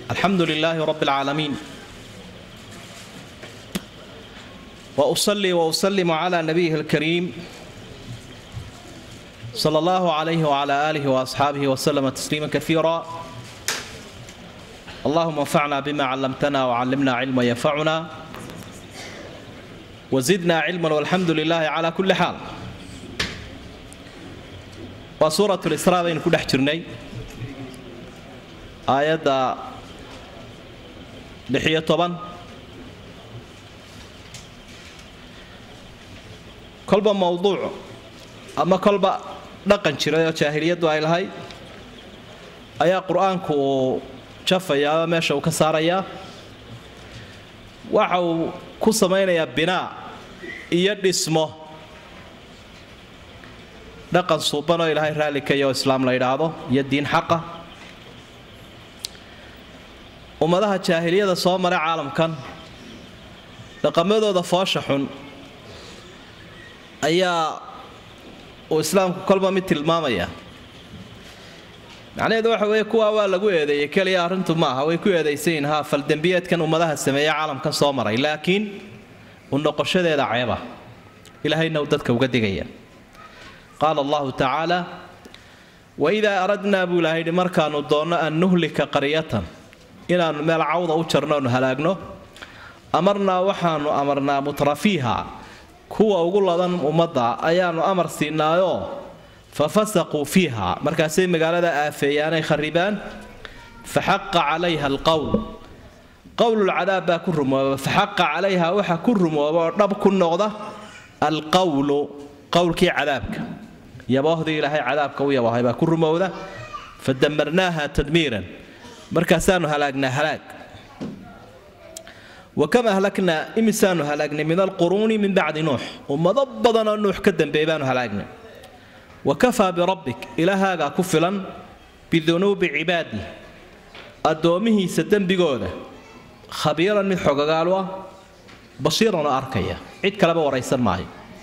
الحمد لله رب العالمين واصلي واسلم على نبيه الكريم صلى الله عليه وعلى اله واصحابه وسلم تسليما كثيرا اللهم انفعنا بما علمتنا وعلمنا علما ينفعنا وزدنا علما والحمد لله على كل حال وسوره الاسراء بين كل حجرني aayadda lixiyo toban kolba mowduuc ama kolba dhaqan jiray oo jaahiliyaddu ay lahayd ayaa qur-aanku uu jafayaa oo meesha uu ka saarayaa waxa uu ku samaynayaa binaa iyo dhismo dhaqan suuban oo ilaahay raalli ka iyo islaam la yidhaahdo iyo diin xaqa ummadaha jaahiliyada soo maray caalamkan dhaqamadooda foosha xun ayaa uu islaamku kolba mid tilmaamaya macnaheedu waxa weeye kuwaa waa lagu eedeeyey keliya arrintu maaha way ku eedaysayin ha faldembiyeedkan ummadaha sameeya caalamkan soo maray laakiin u noqoshadeeda ceeba ilaahayna uu dadka uga digaya qaala allahu tacaala waidaa aradnaa buu ilahay yidhi markaanu doonno an nuhlika qaryatan inaannu meel cawda u jarno onu halaagno amarnaa waxaanu amarnaa mutrafiiha kuwa ugu ladan ummadda ayaannu amar siinaayoo fa fasaquu fiiha markaasay magaalada aafeeyaanay kharibaan fa xaqa calayha alqowl qowlulcadaab baa ku rumooba fa xaqa calayha waxa ku rumooba oo dhab ku noqda alqowlu qowlkii cadaabka yaboohdii ilaahay cadaabka u yaboohay baa ku rumowda fa damarnaaha tadmiiran markaasaanu halaagnaa halaag wa kam ahlaknaa imisaanu halaagnay min alquruuni min bacdi nuux ummado badanoo nuux ka dambeeyey baanu halaagnay wa kafaa birabbik ilaahaagaa ku filan bidunuubi cibaadi addoommihiisa dembigooda khabiiran mid xogogaalu ah basiiran oo arkaya cid kaleba waraysan maayo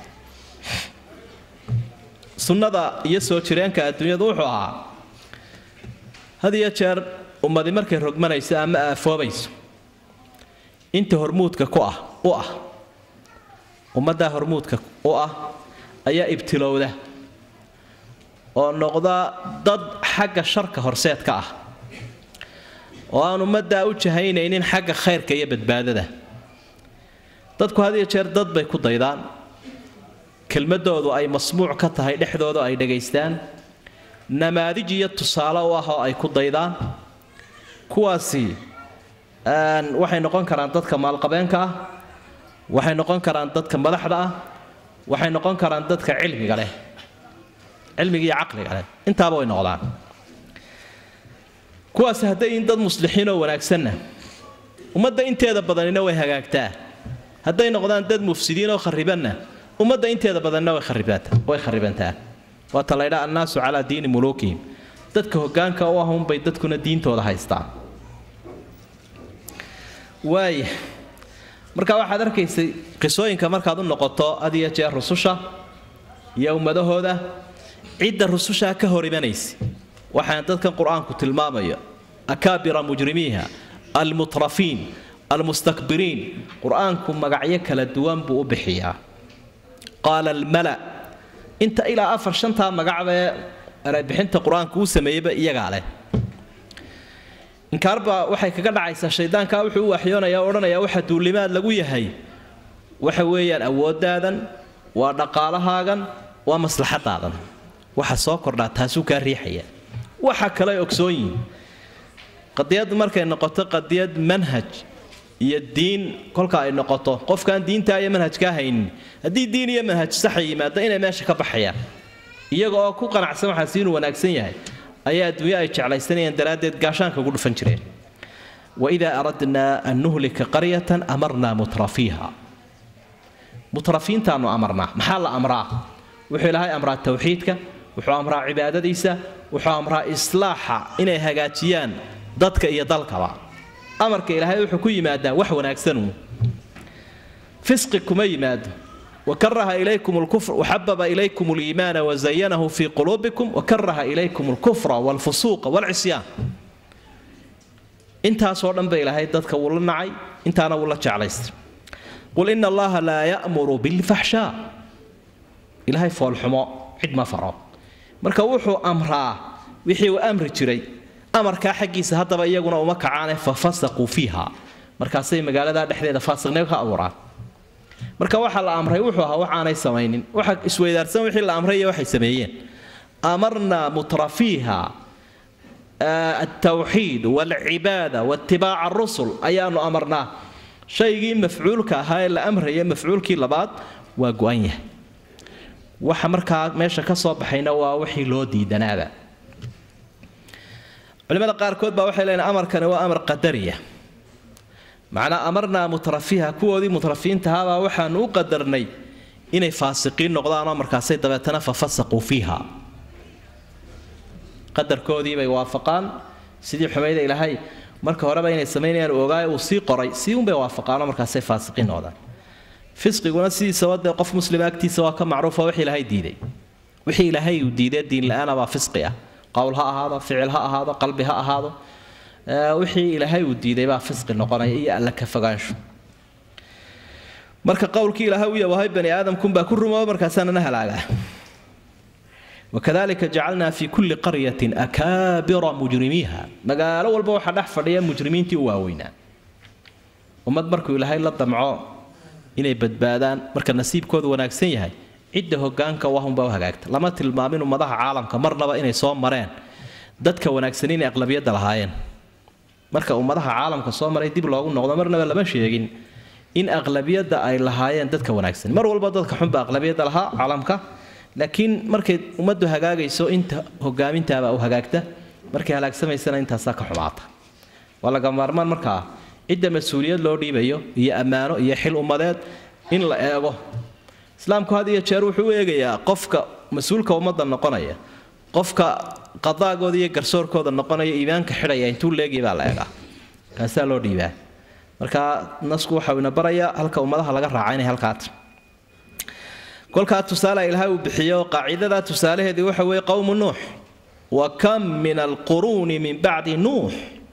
sunnada iyo soo jireenka adduunyadu wuxuu ahaa had iyo jeer ummadi markay rogmanayso ama aafoobayso inta hormuudka ku ah u ah ummaddaa hormuudka u ah ayaa ibtilowda oo noqda dad xagga sharka horseedka ah oo aan ummaddaa u jahaynaynin xagga khayrka iyo badbaadada dadku had iyo jeer dad bay ku daydaan kelmadoodu ay masmuuc ka tahay dhexdooda ay dhagaystaan namaadij iyo tusaale u ah oo ay ku daydaan kuwaasi waxay noqon karaan dadka maalqabeenka ah waxay noqon karaan dadka madaxda ah waxay noqon karaan dadka cilmiga leh cilmiga iyo caqliga leh intaaba way noqdaan kuwaasi hadday in dad muslixiinoo wanaagsanna ummadda inteeda badanina way hagaagtaa hadday noqdaan dad mufsidiinoo kharibanna ummadda inteeda badanina way kharibantaa waata laydhaa annaasu calaa diini muluukihim dadka hogaanka u ah unbay dadkuna diintooda haystaan waaya marka waxaad arkaysay qisooyinka markaad u noqoto had iyo jeer rususha iyo ummadahooda cidda rusushaa ka hor imanaysa waxaan dadkan qur-aanku tilmaamayo akaabira mujrimiiha almutrafiin almustakbiriin qur-aanku magacyo kala duwan buu u bixiyaa qaala almala inta ilaa afar shantaa magacbee erebixinta qur-aanku uu sameeyeyba iyagaa leh inkaarbaa waxay kaga dhacaysaa shaydaankaa wuxuu u waxyoonaya o odhanaya waxa duulimaad lagu yahay waxa weeyaan awooddaadan waa dhaqaalahaagan waa maslaxadaadan waxa soo kordhaa taasuu kaa riixaya waxa kale ogsoon yihin qadiyaddu markay noqoto qadiyad manhaj iyo diin kolka ay noqoto qofkaan diintaa iyo manhajkaa haynin haddii diin iyo manhaj saxa yimaado inay meesha ka baxayaan iyaga oo ku qanacsan waxaasi inuu wanaagsan yahay ayaa adduunyo ay jeclaysanayeen daraaddeed gaashaanka ugu dhufan jireen waidaa aradnaa an nuhlika qaryatan amarnaa mutrafiiha mutrafiintaanu amarnaa maxaa la amraa wuxuu ilaahay amraa tawxiidka wuxuu amraa cibaadadiisa wuxuu amraa islaaxa inay hagaajiyaan dadka iyo dalkaba amarka ilaahay wuxuu ku yimaadaa wax wanaagsanuu fisqi kuma yimaado وكره إليكم الكفر وحبب إليكم الإيمان وزينه في قلوبكم وكره إليكم الكفر والفسوق والعصيان intaasoo dhan ba ilaahay dadka wuu la nacay intaana wuu la jeclaystay qul ina allaha laa ya'muru bilfaxshaa ilaahay foolxumo cid ma faro marka wuxuu amraa wixii uu amri jiray amarkaa xaggiisa haddaba iyaguna uma kacaane fa fasaquu fiiha markaasay magaalada dhexdeeda faasiqnimo ka abuuraan marka waxaa la amray wuxuu ahaa waxaanay samaynin waxa isweydaarsan wixii la amray iyo waxay sameeyeen amarnaa mutrafiiha altawxiid walcibaada waitibaaca arusul ayaanu amarnaa shaygii mafcuulka ahaa ee la amraya mafcuulkii labaad waa go-an yahay waxa markaa meesha ka soo baxayna waa wixii loo diidanaaba culimada qaarkood baa waxay leeyiin amarkani waa amar qadariya macnaa amarnaa mutrafiha kuwoodii mutrafiintahaabaa waxaanu u qadarnay inay faasiqiin noqdaanoo markaasay dabeetana fa fasaquu fiiha qadarkoodii bay waafaqaan sidii xumayda ilaahay marka horeba inay samaynayaan ogaay uu sii qoray sii unbay waafaqaanoo markaasay faasiqiin noqdaan fisqiguna sidiisaba dee qof muslima agtiisa waa ka macruufa wix ilaahay diiday wixii ilaahay uu diiday diin la-aana baa fisqi ah qowl ha ahaado ficil ha ahaado qalbi ha ahaado wixii ilaahay uu diiday baa fisqi noqonaya iyo alla ka fogaansho marka qowlkii ilaahay u yabahay bani aadamkunbaa ku rumooba markaasaanana halaagaa wakadalika jacalnaa fi kulli qaryatin akaabira mujrimiiha magaalo walba waxaa dhex fadhiya mujrimiintii u waaweynaa ummad markuu ilaahay la damco inay badbaadaan marka nasiibkoodu wanaagsan yahay cidda hogaanka wahunbaa u hagaagta lama tilmaamin ummadaha caalamka marnaba inay soo mareen dadka wanaagsan inay aqlabiyadda lahaayeen marka ummadaha caalamka soo maray dib loogu noqdo marnaba lama sheegin in aqlabiyadda ay lahaayeen dadka wanaagsan mar walba dadka xunba aqlabiyadda lahaa caalamka laakiin markay ummaddu hagaagayso inta hogaamintaabaa u hagaagta markay halaagsamaysana intaasaa ka xumaata waa laga maarmaan markaa cidda mas-uuliyad loo dhiibayo iyo ammaano iyo xil ummadeed in la eego islaamku had iyo jeer wuxuu u eegayaa qofka mas-uulka ummadda noqonaya qofka qadaagooda iyo garsoorkooda noqonaya iimaanka xidhaya intuu leegii baa la eegaa kaasaa loo dhiibaa marka nasku waxau ina barayaa halka ummadaha laga raaca inay halkaata kolkaa tusaale ilaahay uu bixiyo qaacidadaa tusaalaheedii waxa weeye qowmu nuux wa kam min alquruuni min bacdi nuux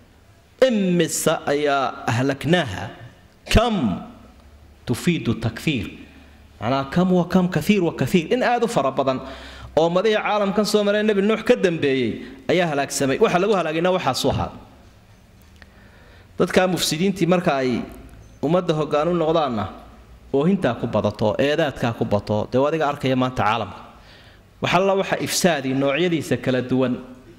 imise ayaa ahlaknaaha kam tufiidu takfiir macnaa kam wa kam kaiir wa kaiir in aad u fara badan oo madihii caalamkan soo maree nebi nuux ka dambeeyey ayaa halaagsamay waxa lagu halaagayna waxaasu ahaa dadkaa mufsidiintii marka ay ummadda hoggaan u noqdaanna oohintaa ku badato eedaadkaa ku bato dee adiga arkaya maanta caalamka waxalla waxa ifsaadi noocyadiisa kala duwan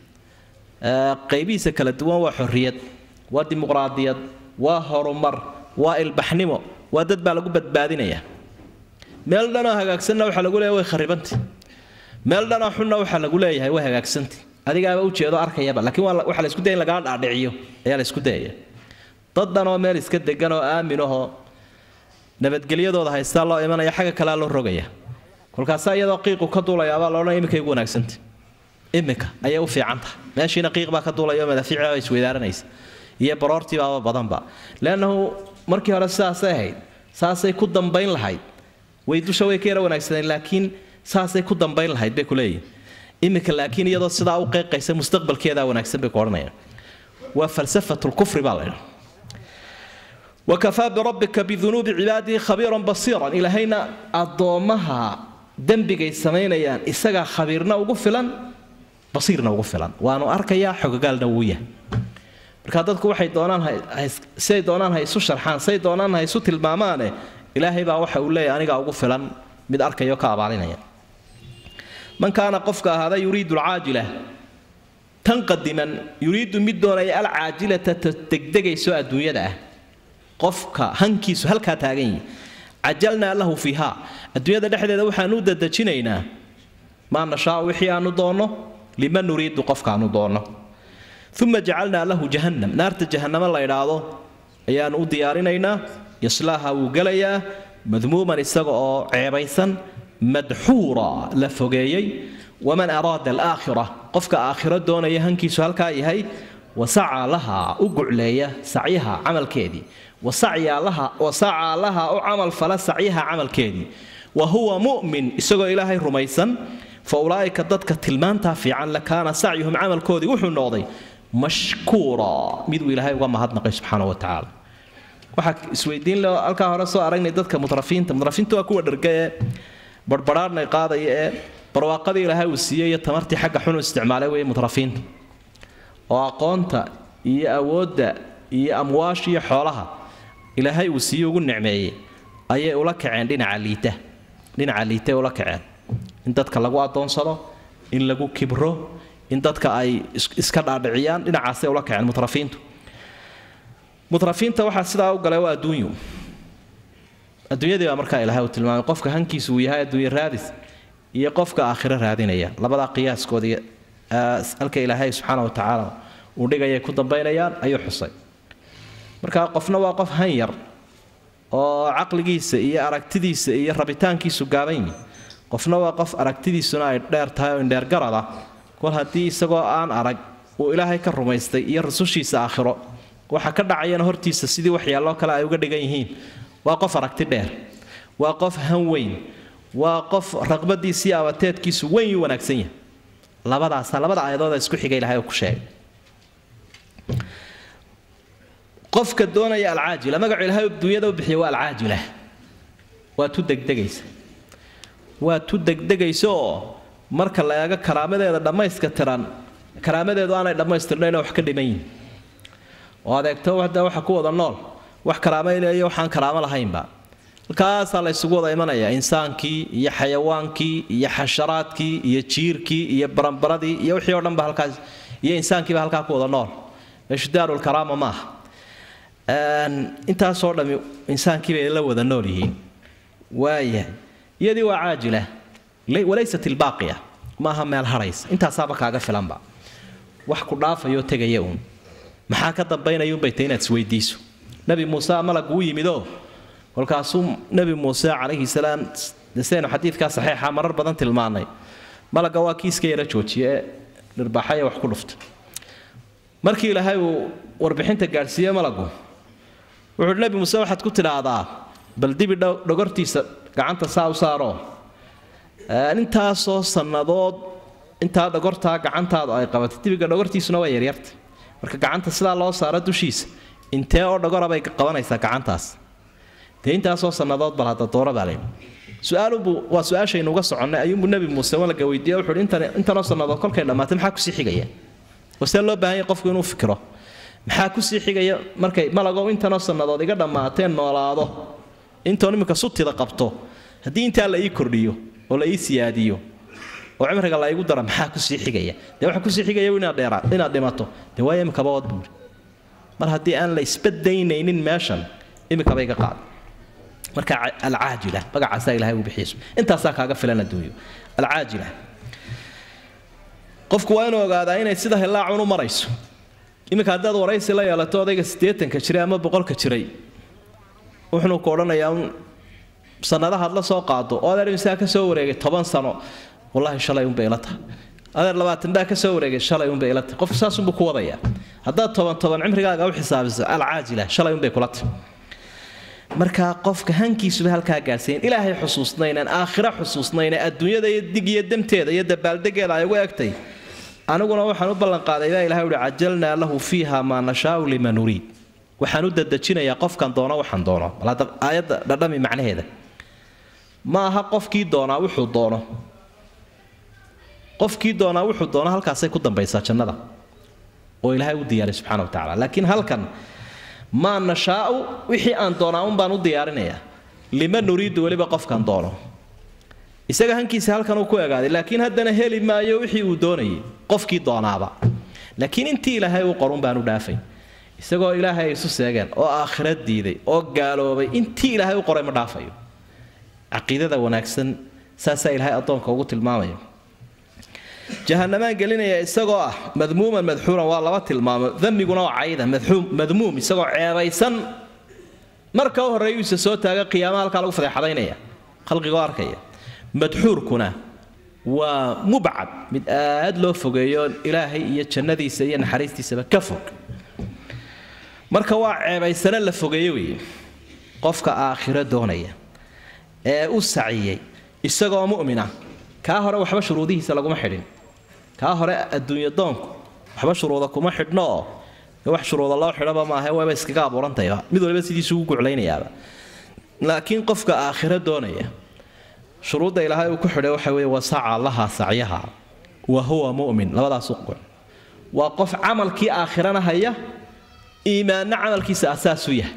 qaybihiisa kala duwan waa xorriyad waa dimuqraadiyad waa horumar waa ilbaxnimo waa dad baa lagu badbaadinaya meel dhanoo hagaagsanna waxaa lagu leeyahay way kharibantay meel dhanoo xunna waxaa lagu leeyahay way hagaagsantay adigaaba ujeedo arkayaba laakiin waxaa la isku daya in lagaa dhaadhiciyo ayaa la isku dayaya dad dhanoo meel iska degan oo aaminahoo nabadgelyadooda haystaa loo imanaya xagga kalea loo rogaya kolkaasaa iyadoo qiiqu ka duulayaabaa loodhan iminkay ugu wanaagsantay iminka ayay u fiican tahay meeshiina qiiq baa ka duulaya oo madaafiicbaa isweydaaranaysa iyo baroortiibaaba badanba leannahu markii hore sidaasay ahayd saasay ku dambayn lahayd way dusha way ka yara wanaagsaneen laakiin saasay ku dambayn lahayd bay kuleeyihin iminka laakiin iyadoo sidaa u qeyqaysa mustaqbalkeedaa wanaagsan bay ku odhanayaan waa falsafatlkufri baa la ydhaha wakafaa birabbika bidunuubi cibaadihi khabiiran basiiran ilaahayna addoommaha dembigay samaynayaan isagaa khabiirna ugu filan basiirna ugu filan waanu arkayaa xogogaalna wuu yahay marka dadku waxay doonaan siay doonaan ha isu sharxaan say doonaan ha isu tilmaamaane ilaahay baa waxa uu leeyahay anigaa ugu filan mid arkayo ka abaalinaya man kaana qofka ahaada yuriidu alcaajila tan qadiman yuriidu mid doonaya alcaajilata degdegayso adduunyada ah qofka hankiisu halkaa taagan yihi cajalnaa lahu fiiha adduunyada dhexdeeda waxaanu u dadejinaynaa maa nashaau wixii aanu doonno liman nuriidu qofkaanu doonno uma jacalnaa lahu jahannam naarta jahannamo la idhaahdo ayaanu u diyaarinaynaa yaslaaha wuu gelayaa madmuuman isaga oo ceebaysan madxuura la fogeeyey waman araada alaakhira qofka aakhiro doonaya hankiisu halkaa yahay wasacaa laha u gucleeya sacyaha camalkeedii wasacaa laha u camal fala sacyaha camalkeedii wa huwa mu'min isagoo ilaahay rumaysan fa ulaa'ika dadka tilmaantaa fiican lakaana sacyuhum camalkoodii wuxuu noqday mashkuura miduu ilaahay uga mahadnaqay subxaana wa tacaala waxaa isweydiin leo halkaa hore soo aragnay dadka mutrafiinta mutrafiinta waa kuwa dharga ee barbaraarnay qaadaya ee barwaaqadii ilaahay uu siiyey iyo tamartii xagga xun u isticmaalay weeye mutrafiinta oo aqoonta iyo awoodda iyo amwaasha iyo xoolaha ilaahay uu siiye ugu nicmeeyey ayay ula kaceen dhinaca liita dhinaca liitay ula kaceen in dadka lagu adoonsado in lagu kibro in dadka ay iska dhaadhiciyaan dhinacaasay ula kaceen mutrafiintu mutrafiinta waxaa sidaa u galay waa adduunyu adduunyadii baa markaa ilaahay uu tilmaamay qofka hankiisu uu yahay adduunye raadis iyo qofka aakhiro raadinaya labadaa qiyaaskoodii halka ilaahay subxaana wa tacaala uu dhigayay ku dambaynayaan ayuu xusay marka qofna waa qof han yar oo caqligiisa iyo aragtidiisa iyo rabitaankiisu gaaban yihi qofna waa qof aragtidiisuna ay dheer tahay oo indheergarada kol haddii isagoo aan arag uu ilaahay ka rumaystay iyo rasushiisa aakhiro waxa ka dhacayana hortiisa sidii waxyaalloo kale ay uga dhigan yihiin waa qof aragti dheer waa qof han weyn waa qof raqbadiisa iyo abateedkiisu weyn yu wanaagsan yahay labadaasa labada aayadooda isku xiga ilahay uu ku sheegay qofka doonaya alcaajila magacu ilahay dunyada u bixiya waa alcaajila waa tu degdegaysa waa tu degdegaysa oo marka la eego karaamadeeda dhammayska tiran karaamadeedu aanay dhammaystirnayn wax ka dhiman yihin oo adeegto wada waxa ku wada nool wax karaamaynaya waxaan karaamo lahaynba halkaasaa la ysugu wada imanaya insaankii iyo xayawaankii iyo xasharaadkii iyo jiirkii iyo baranbaradii iyo wixii oo dhan ba halkaas iyo insaankiiba halkaa ku wada nool meeshu daarulkaraama ma aha intaasoo dhami insaankii bay la wada nool yihiin waayahay iyadii waa caajila walaysat ilbaaqiya maaha meel haraysa intaasaaba kaaga filanba wax ku dhaafayoo tegaya uun maxaa ka dambaynaya unbay tay inaad isweydiiso nebi muuse malagu u yimidoo kolkaasuu nebi muuse calayhi salaam desaynu xadiidkaa saxiixa marar badan tilmaanay malagga waa kii iska yara joojiye ee dhirbaaxaya wax ku dhufta markii ilaahay uu warbixinta gaadhsiiye malagu wuxuuhi nebi muuse waxaad ku tidhaahdaa bal dibi dhogortiisa gacanta saa u saaroo intaasoo sannadood intaa dhogortaa gacantaadu ay qabatay dibiga dhogortiisuna waa yaryarta marka gacanta sidaa loo saaro dushiisa intee oo dhogorabay qabanaysaa gacantaas dee intaasoo sannadood bal hadda doora baa layidhi su-aalubuu waa su-aashaynu uga soconnay ayuunbuu nebi muuse malaga weydiiye wuxuuhi intan intanoo sannadood kolkay dhammaatay maxaa kusii xigaya oo see loo baahan yahay qofku inuu fikiro maxaa kusii xigaya markay malagow intanoo sannadood iga dhammaateen noolaado intoon iminka sutida qabto haddii intaa la ii kordhiyo oo la ii siyaadiyo oo cimriga la igu dara maxaa kusii xigaya dee waxa kusii xigaya inaad dheera inaad dhimato dee waayo imikaba wad buuri mar haddii aan la isbadaynaynin meeshan imikaba iga qaad marka alcaajila magacaasaa ilahay uu bixiyay intaasaa kaaga filan adduunyo alcaajila qofku waa inuu ogaadaa inay sida hillaacun u marayso iminka haddaad waraysi la yeelato odayga siddeetanka jiray ama boqolka jiray wuxuu ku odhanayaa un sannadahaad la soo qaado oo adeer imsaa ka soo wareegay toban sano wallaahi shalay unbay ila tahay adeer labaatan baa ka soo wareegay shalay unbay ila tahay qofku saasunbuu ku wadayaa haddaad toban toban cimrigaaga u xisaabiso alcaajila shalay unbay kula tahay markaa qofka hankiisuba halkaa gaadhsayn ilaahay xusuusnaynaan aakhira xusuusnayna adduunyada iyo dig iyo demteeda iyo dabaaldegeeda ay ugu egtay aniguna waxaan u ballanqaaday baa ilahay uhi cajalnaa lahu fiiha maa nashaau liman nuriid waxaan u dadejinayaa qofkan doono waxaan doono bal hadda aayadda dhadhami macnaheeda ma aha qofkii doonaa wuxuu doono qofkii doonaa wuxuu doono halkaasay ku dambaysaa jannada oo ilaahay u diyaaray subxana wa tacala laakiin halkan maa nashaau wixii aan doonaa un baan u diyaarinayaa lima nuriidu weliba qofkan doono isaga hankiisa halkan uu ku egaaday laakiin haddana heli maayo wixii uu doonayay qofkii doonaaba laakiin intii ilaahay uu qorun baan u dhaafay isagoo ilaahay ay isu seegeen oo aakhira diiday oo gaaloobay intii ilaahay u qoray ma dhaafayo caqiidada wanaagsan saasaa ilaahay addoonka ugu tilmaamaya jahanamaan gelinaya isagoo ah madmuuman madxuuran waa laba tilmaamo damiguna waa cayda madmuum isagoo ceebaysan marka u horreeyuisa soo taaga qiyaamaha halkaa lagu fadeexadaynaya khalqigoo arkaya madxuurkuna waa mubcad mid aad loo fogeeyo ilaahay iyo jannadiisa iyo naxariistiisaba ka fog marka waa ceebaysane la fogeeye weeye qofka aakhiro doonaya ee u saciyey isagoo mu'mina kaa hore waxba shuruudihiisa laguma xidhin kaa hore adduunyo doonku waxba shuruuda kuma xidhno oo wax shuruuda loo xidhaba maaha waaba iskaga abuurantayba mid waliba sidiisu ugu guclaynayaaba laakiin qofka aakhiro doonaya shuruudda ilaahay uu ku xidhay waxa weeye wasaca laha sacyaha wa huwa mu'min labadaas uqoc waa qof camalkii aakhirana haya iimaanna camalkiisa asaasu yahay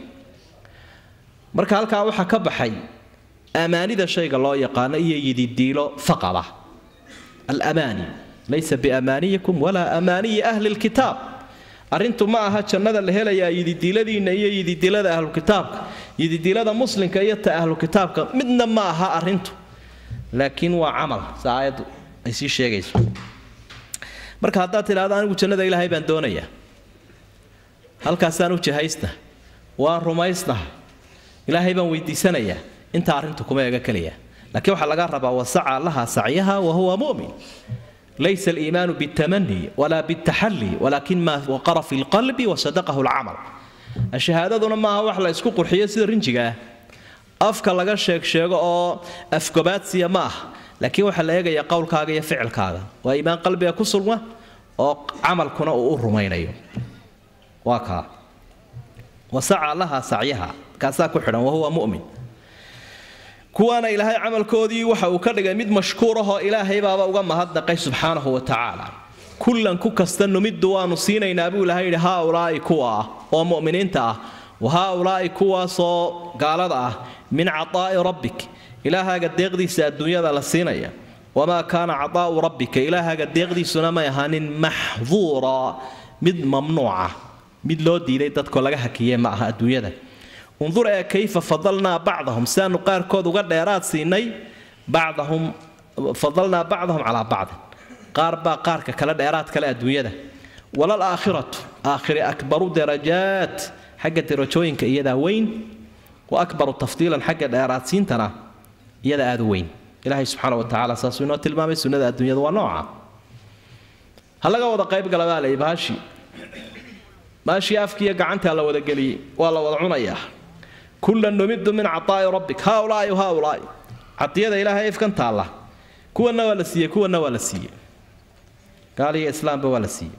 marka halkaa waxaa ka baxay amaanida shayga loo yaqaano iyo yididiilo faqada alamaani laysa biamaaniyikum walaa amaaniyi ahli lkitaab arrintu ma aha jannada la helayaa yididiiladiinna iyo yididiilada ahlukitaabka yididiilada muslimka iyo ta ahlukitaabka midna ma aha arrintu laakiin waa camal sa aayaddu ay sii sheegayso marka haddaad tidhahdo anigu jannada ilaahay baan doonayaa halkaasaan u jahaysna waan rumaysnaha ilaahay baan weydiisanayaa intaa arrintu kuma ega keliya laakiin waxaa laga rabaa wasaca laha sacyaha wa huwa mu'min laysa aliimaanu bitamani walaa bitaxalli walaakin maa waqara fi lqalbi wasadaqahu lcamal shahaadaduna maaha wax la isku qurxiyo sida rinjiga ah afka laga sheeg sheego oo afgobaadsiya ma ah laakiin waxaa la eegayaa qowlkaaga iyo ficilkaaga waa iimaan qalbiga ku sugma oo camalkuna uu u rumaynayo waa kaa wasaca laha sacyaha kaasaa ku xidhan wahuwa mu'min kuwaana ilaahay camalkoodii waxa uu ka dhigay mid mashkuur ahoo ilaahay baaba uga mahadnaqay subxaanahu wa tacaala kullan ku kasta numiddu waanu siinaynaa buu ilahay yidhi haaulaa'i kuwa ah oo mu'miniinta ah wa haaulaa'i kuwaasoo gaalada ah min cataa'i rabbik ilaahaaga deeqdiisa adduunyada la siinaya wamaa kaana cataa'u rabbika ilaahaaga deeqdiisuna may ahaanin maxduura mid mamnuuca mid loo diiday dadkoo laga hakiye ma aha adduunyada undur ee kayfa fadalnaa bacdahum siaanu qaarkood uga dheeraad siinay bacdahum fadalnaa bacdahum calaa bacdin qaar baa qaarka kale dheeraad kale adduunyada walal aakhiratu aakhiri akbaru darajaat xagga darajooyinka iyadaa weyn wa akbaru tafdiilan xagga dheeraadsiintana iyada aada u weyn ilaahay subxaana wa tacaala saasuu inoo tilmaamay sunnada adduunyada waa nooca ha laga wada qayb gala baa layi bahashi maashii afkiiyo gacantaa la wada geliyey waa la wada cunayaa kullan numidu min cataa'i rabbik haaulaai haaulaai cadiyada ilaahay ifkan taalla kuwanna waa la siiyey kuwanna waa la siiyey gaal iyo islaamba waa la siiyey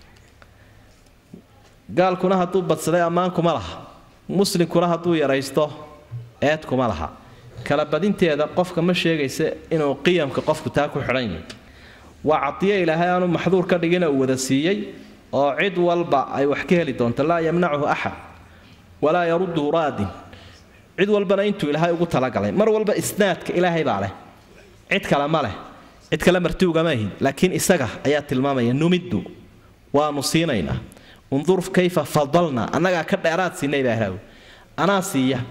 gaalkuna hadduu badsaday ammaan kuma laha muslimkuna hadduu yaraysto eed kuma laha kala badinteeda qofka ma sheegaysa inuu qiyamka qofku taa ku xidhan yahay waa cadiyo ilaahay aanu maxduur ka dhigina uu wada siiyey oo cid walba ay wax ka heli doonto laa yamnachu axad walaa yarudduhu raadin cid walbana intuu ilaahay ugu talagalay mar walba isnaadka ilaahay baa leh cid kale ma leh cid kale marti ugama ahin laakiin isaga ayaa tilmaamaya numiddu waanu siinaynaa undur kayfa fadalna annagaa ka dheeraad siinay baa ilaahu anaa siiya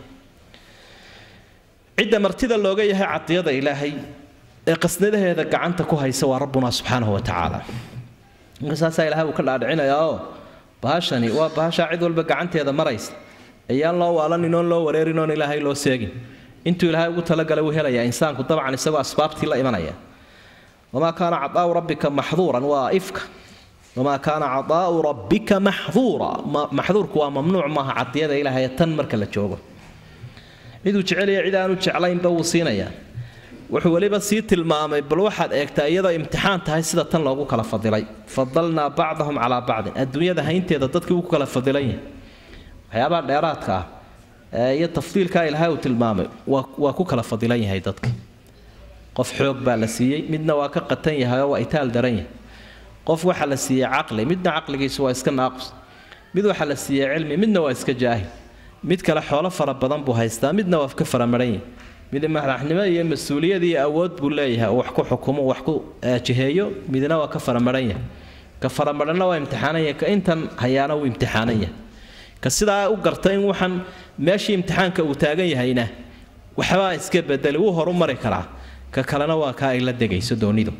cidda martida looga yahay cadiyada ilaahay ee qasnadaheeda gacanta ku haysa waa rabbuna subxaanahu wa tacaala markasaasaa ilahay uu ka dhaadhicinayaa oo bahashani waa bahashaa cid walba gacanteeda maraysa ayaan loo waalanin oon loo wareerin oon ilaahay loo seegin intuu ilaahay ugu talagalay wuu helayaa insaanku dabcan isagoo asbaabtii la imanaya wamaa kaana cadaa'u rabbika maxduuran waa ifka wamaa kaana cadaa'u rabbika maxduura maxduurku waa mamnuuc maaha cadiyada ilaahay tan marka la joogo ciduu jecelaya cid aanu jeclaynba wuu siinayaa wuxuu weliba sii tilmaamay bal waxaad eegtaa iyadoo imtixaan tahay sida tan loogu kala fadilay fadalnaa bacdahum calaa bacdin adduunyada haynteeda dadkii uu ku kala fadilan yahay waxyaabaha dheeraadka ah iyo tafdiilkaa ilaahay uu tilmaamay waa ku kala fadilan yahay dadka qof xoog baa la siiyey midna waa ka qatan yahay oo waa itaal daran yahay qof waxaa la siiyey caqli midna caqligiisu waa iska naaqus mid waxaa la siiyey cilmi midna waa iska jaahil mid kale xoolo fara badan buu haystaa midna waa ka faramaran yahay mid madaxnimo iyo mas-uuliyad iyo awood buu leeyahay wax ku xukumo wax ku jiheeyo midna waa ka faramaran yahay ka faramaranna waa imtixaanan yahay ka intan hayaana wuu imtixaanan yahay ka sidaa u garta in waxaan meeshii imtixaanka uu taagan yahayna waxbaa iska bedeli wuu horu mari karaa ka kalena waa kaa ay la degayso doonidu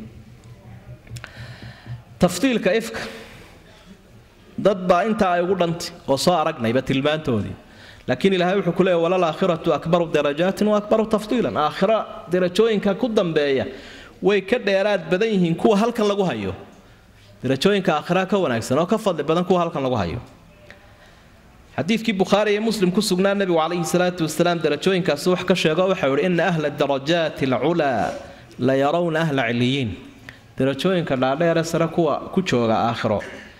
tafdiilka ifka dad baa intaa ay ugu dhantay oo soo aragnayba tilmaantoodii laakiin ilaahay wuxuu ku leeyahy walal aakhiratu akbaru darajaatin wa akbaru tafdiilan aakhira darajooyinka ku dambeeya way ka dheeraad badan yihiin kuwa halkan lagu hayo darajooyinka aakhira ka wanaagsan oo ka fadli badan kuwa halkan lagu hayo xadiidkii bukhaari iyo muslim ku sugnaa nebigu calayhi salaatu wasalaam darajooyinkaasi wax ka sheego waxau ihi ina ahla darajaati alculaa la yarawna ahla ciliyiin darajooyinka dhaadheere sare kuwa ku jooga aakhiro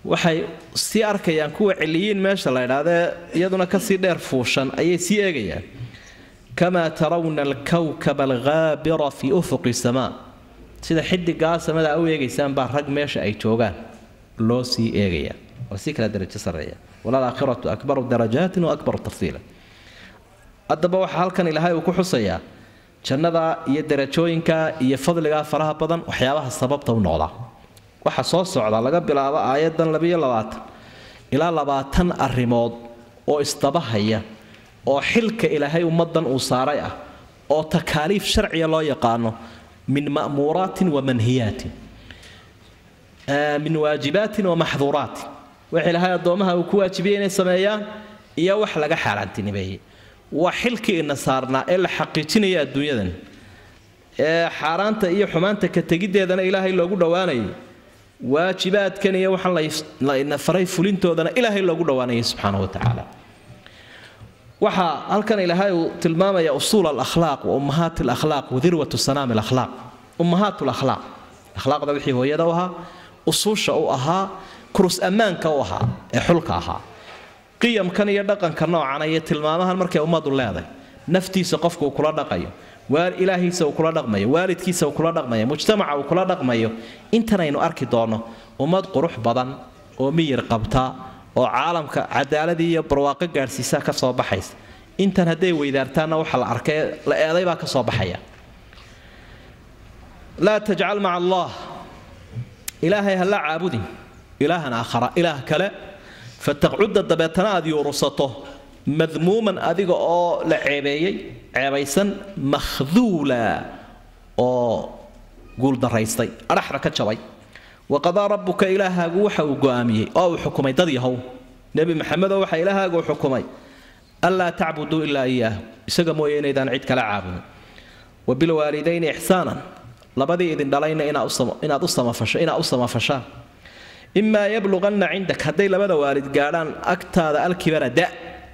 waxay sii arkayaan kuwa ciliyiin meesha la idhahdee iyaduna kasii dheer fuushan ayay sii eegayaan kamaa tarawna alkawkaba alghaabira fii ufuqi samaa sida xidigaa samada u eegaysaan baa rag meesha ay joogaan loo sii eegaya waa sii kala darajo sarreeya walaalaakhiratu akbaru darajaatin wa akbaru tafdiila haddaba waxaa halkan ilaahay uu ku xusayaa jannada iyo darajooyinka iyo fadligaa faraha badan waxyaabaha sababta u noqda waxa soo socda laga bilaabo aayadan labiyo labaatan ilaa labaatan arrimood oo isdabahaya oo xilka ilaahay ummadan uu saaray ah oo takaaliif sharciya loo yaqaano min ma'muuraatin wa manhiyaatin min waajibaatin wa maxduuraatin wax ilaahay addoomaha uu ku waajibiyey inay sameeyaan iyo wax laga xaaraantinimeeyey waa xilkii ina saarnaa ee la xaqiijinaya adduunyadan ee xaaraanta iyo xumaanta ka tegiddeedana ilaahay loogu dhowaanayay waajibaadkan iyo waxaan layna faray fulintoodana ilaahay loogu dhowaanayay subxaana wa tacaala waxaa halkan ilaahay uu tilmaamaya usuul alakhlaaq wa ummahaat alakhlaaq wa dirwatu sanaam alakhlaaq ummahaat alakhlaaq akhlaaqda wixii hooyada u ahaa usuusha u ahaa kurus ammaanka u ahaa ee xulka ahaa qiyamkan iyo dhaqanka noocana iyo tilmaamahan markay ummadu leedahay naftiisa qofku uu kula dhaqayo ilaahiisa uu kula dhaqmayo waalidkiisa uu kula dhaqmayo mujtamaca uu kula dhaqmayo intanaynu arki doonno ummad qurux badan oo miyir qabta oo caalamka cadaaladii iyo barwaaqo gaadhsiisaa ka soo baxaysa intan hadday weydaartaanna waxa la arkay la eeday baa ka soo baxaya laa tajcal maca allah ilaahay ha la caabudin ilaahan aakhara ilaah kale fataqcudda dabeetana aad yuurusato madmuuman adiga oo la ceebeeyey ceebaysan makhduula oo guuldaraystay adhaxda ka jabay waqadaa rabbuka ilaahaagu waxa uu go'aamiyey oo uu xukumay dad yahow nebi maxamedoo waxa ilaahaagu xukumay anlaa tacbuduu ilaa iyaahu isaga mooye inaydaan cid kala caabudin wa bilwaalidayni ixsaanan labadii idin dhalayna inaad u samafasho inaad u samafashaan imaa yabluqanna cindak hadday labada waalid gaadhaan agtaada alkibara da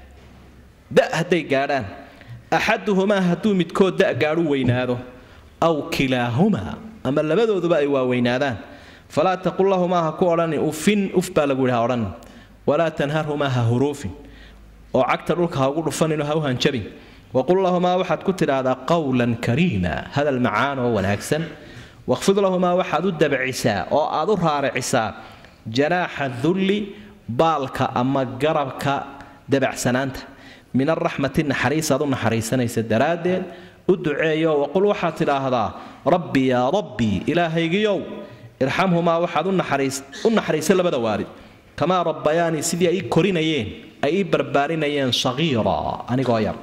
da hadday gaadhaan axaduhumaa hadduu midkood da gaadhu weynaado aw kilaahumaa ama labadooduba ay waaweynaadaan falaa taqul lahumaa ha ku odhanin ufin uf baa lagu yidhi ha odhanin walaa tanharhumaa ha huruufin oo cagta dhulka ha ugu dhufaninoo ha u hanjabin waqul lahumaa waxaad ku tidhaahdaa qawlan kariima hadal macaan oo wanaagsan waqfid lahumaa waxaad u dabcisaa oo aad u raaricisaa janaaxa dulli baalka ama garabka dabacsanaanta min araxmati naxariis aad u naxariisanaysa daraaddeed u duceeyo waqul waxaad tidhaahdaa rabbi yaa rabbii ilaahaygiyow irxamhumaa waxaad u naxariisa labada waalid kamaa rabbayaanii sidii ay ii korinayeen ay ii barbaarinayeen sagiira anigoo yar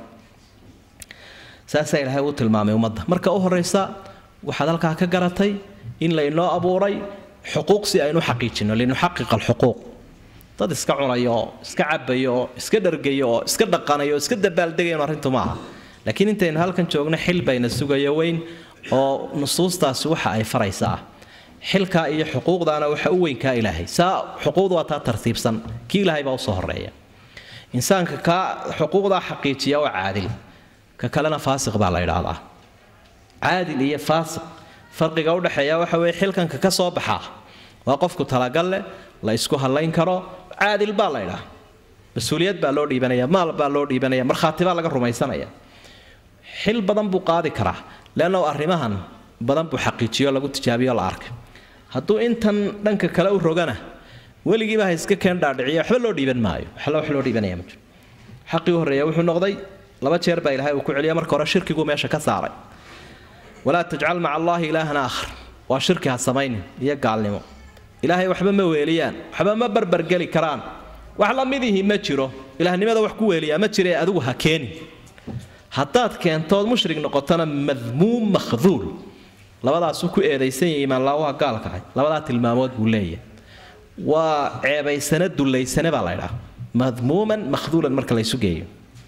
saasaa ilaahay uu tilmaamay ummadda marka u horraysa waxaad halkaa ka garatay in laynoo abuuray xuquuq si aynu xaqiijino linuxaqiqa alxuquuq dad iska cunayo oo iska cabayo oo iska dhargayo oo iska dhaqanayo oo iska dabaaldegayan arrintu maaha laakiin intaynu halkan joogno xil bayna sugayo weyn oo nusuustaasi waxa ay faraysaa xilkaa iyo xuquuqdaana waxa u weynkaa ilaahay saa xuquuqda waa taa tartiibsan kii ilaahay baa usoo horeeya insaanka kaa xuquuqdaa xaqiijiya waa caadil ka kalena faasiq baa la idhaahdaa caadil iyo faasiq farqiga udhexeeya waxa weye xilkanka ka soo baxaa waa qofku talagal leh la isku hadlayn karo caadil baa la idhaa mas-uuliyad baa loo dhiibanaya maal baa loo dhiibanaya markhaati baa laga rumaysanaya xil badan buu qaadi karaa leanna arrimahan badan buu xaqiijiyo lagu tijaabiyo la arkay hadduu intan dhanka kale u rogana weligiiba ha iska keen dhaadhiciya waxba loo dhiiban maayo waxla wax loo dhiibanaya ma jiro xaqii u horreeya wuxuu noqday laba jeer baa ilaahay uu ku celiya marka hore shirkiguu meesha ka saaray walaa tajcal maca allaahi ilaahan aakhar waa shirki ha samaynin iyo gaalnimo ilaahay waxba ma weeliyaan waxba ma barbargeli karaan wax la midihi ma jiro ilaahnimada wax ku weeliyaa ma jire adigu ha keenin haddaad keentood mushrig noqotona madmuum makhduul labadaasuu ku eedaysan yahay imaanlaawaha gaalkahay labadaa tilmaamood buu leeyahay waa ceebaysane dullaysane baa laydhaa madmuuman makhduulan marka laysu geeyo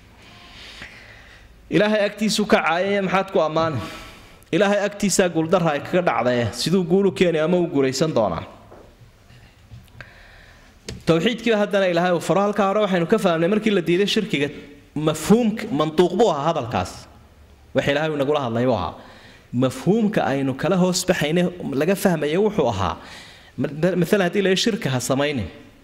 ilaahay agtiisuu ka caayaya maxaad ku ammaani ilaahay agtiisaa guuldarra ay kaga dhacdae siduu guulu keeni ama uu guulaysan doonaa towxiidkiiba haddana ilaahay uu faro halkaa hore waxaynu ka fahmnay markii la diiday shirkiga mafhuumka manduuq buu ahaa hadalkaas wax ilaahay uu nagula hadlay buu ahaa mafhuumka aynu kala hoos baxayne laga fahmaya wuxuu ahaa maalan haddii la shirka ha samaynin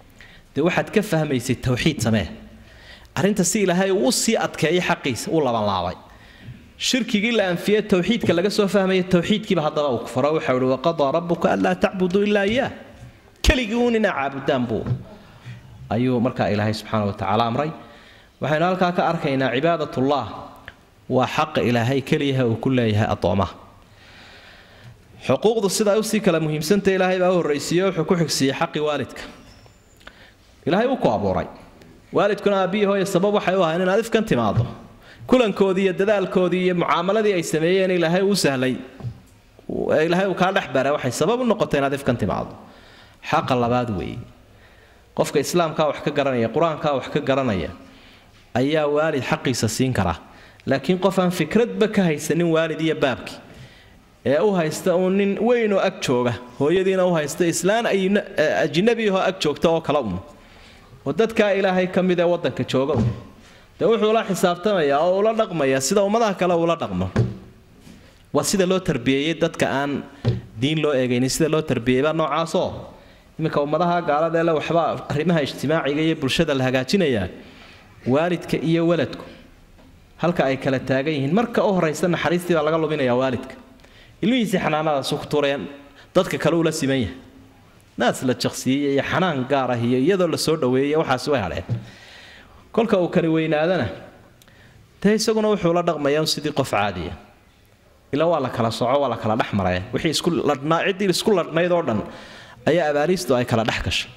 dee waxaad ka fahmaysay tawxiid samee arrinta si ilaahay uu sii adkeeyay xaqiisa u labanlaabay shirkigii la anfiyey tawxiidka laga soo fahmaya tawxiidkiiba haddaba uu kufaro waxau ihi waqadaa rabbuka anlaa tacbuduu ilaa iyaah keligii uun inaa caabudaan buu ayuu markaa ilaahay subxaana watacaala amray waxaynu halkaa ka arkaynaa cibaadatullah waa xaqa ilaahay keliyaha uu ku leeyahay addoomaha xuquuqdu sidaa usii kala muhiimsanta ilaahay baa u horraysiiye wuxuu ku xigsiiyey xaqi waalidka ilaahay uu ku abuuray waalidkuna aabbiyi hooye sabab waxay u ahayn inaad ifkan timaado kulankoodii iyo dadaalkoodii iyo mucaamaladii ay sameeyeen ilaahay uu sahlay ilaahay uu kaa dhex bara waxay sabab u noqotay inaad ifkan timaado xaqa labaad weeye qofka islaamkaa wax ka garanaya qur-aankaa wax ka garanaya ayaa waalid xaqiisa siin kara laakiin qof aan fikradba ka haysanin waalid iyo baabkii ee u haysta uun nin weynoo ag jooga hooyadiina u haysta islaan ajnabiyahoo ag joogta oo kale un oo dadkaa ilaahay ka mid ee waddanka jooga un dee wuxuu la xisaabtamayaa oo ula dhaqmaya sida ummadaha kale ula dhaqmo waa sida loo tarbiyeeyey dadka aan diin loo eegaynin sida loo tarbiyeeybaa noocaasoo iminka ummadaha gaalada ele waxba arrimaha ijtimaaciga iyo bulshada la hagaajinayaa waalidka iyo waladku halka ay kala taagan yihiin marka u horaysa naxariistii baa laga luminayaa waalidka ilmihiisii xanaanadaasu ku tureen dadka kale ula siman yahay naas la jaqsiiyey iyo xanaan gaar ah iyo iyadoo la soo dhaweeyey waxaasi way hadheen kolka uu kani weynaadana dee isaguna wuxuu la dhaqmayaa sidii qof caadiya ilaa waa la kala soco waa la kala dhex maraya wixii isku ladhnaa ciddii isku ladhnayd oo dhan ayaa abaaliistu ay kala dhex gashay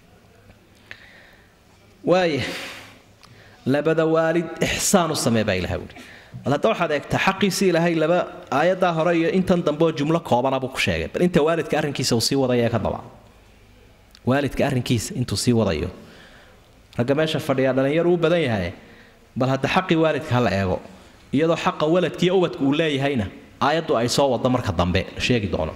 waaya labada waalid ixsaan u samee baa ilahay wuli bal hadda waxaad eegtaa xaqiisii ilaahay laba aayaddaa hore iyo intan dambe oo jumlo koobana buu ku sheegay bal inta waalidka arrinkiisa uu sii wadayo ee ka daba waalidka arrinkiisa intuu sii wadayo ragga meesha fadhiyaa dhallinyaru u badan yahay bal hadda xaqii waalidka ha la eego iyadoo xaqa waladkiiyo ubadka uu leeyahayna aayaddu ay soo wado marka dambe la sheegi doono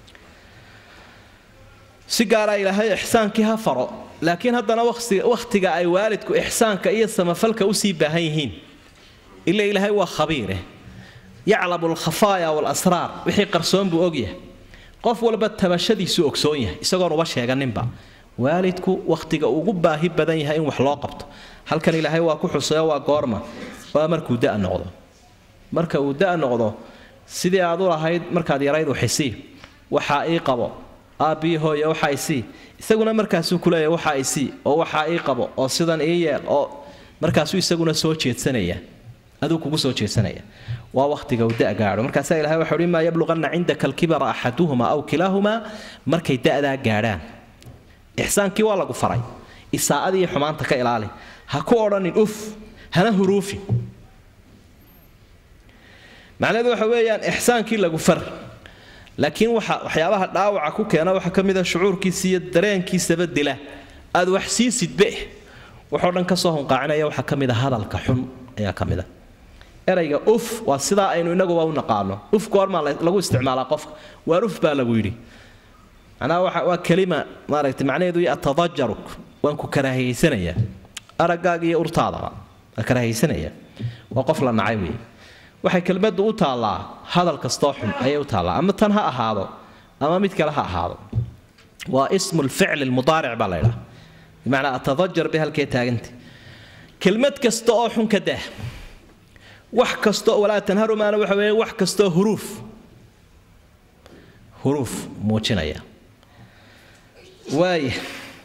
si gaara ilaahay ixsaankii ha faro laakiin haddana wakhtiga ay waalidku ixsaanka iyo samafalka usii baahan yihiin ila ilaahay waa khabiire yaclamu alkhafaaya waalasraar wixii qarsoon buu ogyahay qof walba tabashadiisu ogsoon yahay isagoon uba sheeganinba waalidku wakhtiga ugu baahi badan yahay in wax loo qabto halkan ilaahay waa ku xusayo waa goorma waa markuu da noqdo marka uu da noqdo sidii aad u lahayd markaad yarayd waxisii waxaa ii qabo aabbii hooye waxaa isii isaguna markaasuu kuleeyahay waxaa isii oo waxaa ii qabo oo sidan ii yeel oo markaasuu isaguna soo jeedsanaya aduu kugu soo jeedsanaya waa wakhtiga uu da gaadho markaasaa ilahay waxau hi maa yabluqanna cindaka alkibara axaduhuma aw kilaahumaa markay da'daa gaadhaan ixsaankii waa lagu faray isaa'adii iyo xumaanta ka ilaali ha ku odhanin uf hana huruufin macnaheedu waxa weeyaan ixsaankii lagu far laakiin waxa waxyaabaha dhaawaca ku keena waxaa ka mid a shucuurkiisa iyo dareenkiisaba dila aad wax siisidbe waxoo dhan kasoo hunqaacinaya waxaa ka mid a hadalka xun ayaa ka mid a erayga uf waa sidaa aynu inaguba u naqaano uf goormaa lagu isticmaalaa qofka waar uf baa lagu yidhi macnaha waxa waa kelima maaragtay macnaheedu iyo atadajaruk waan ku karaahiyeysanayaa araggaaga iyo urtaadaba waa karaahiyeysanaya waa qof la nacay weeye waxay kelmaddu u taallaa hadal kastoo xun ayay u taallaa ama tan ha ahaado ama mid kale ha ahaado waa ismu lficli lmudaaric baa la ydhaha bimacnaa atadajar bay halkee taaganta kelmad kasta oo xun ka dah wax kastoo walaa tanharumaana waxa weeye wax kastoo huruuf huruuf muujinaya waaya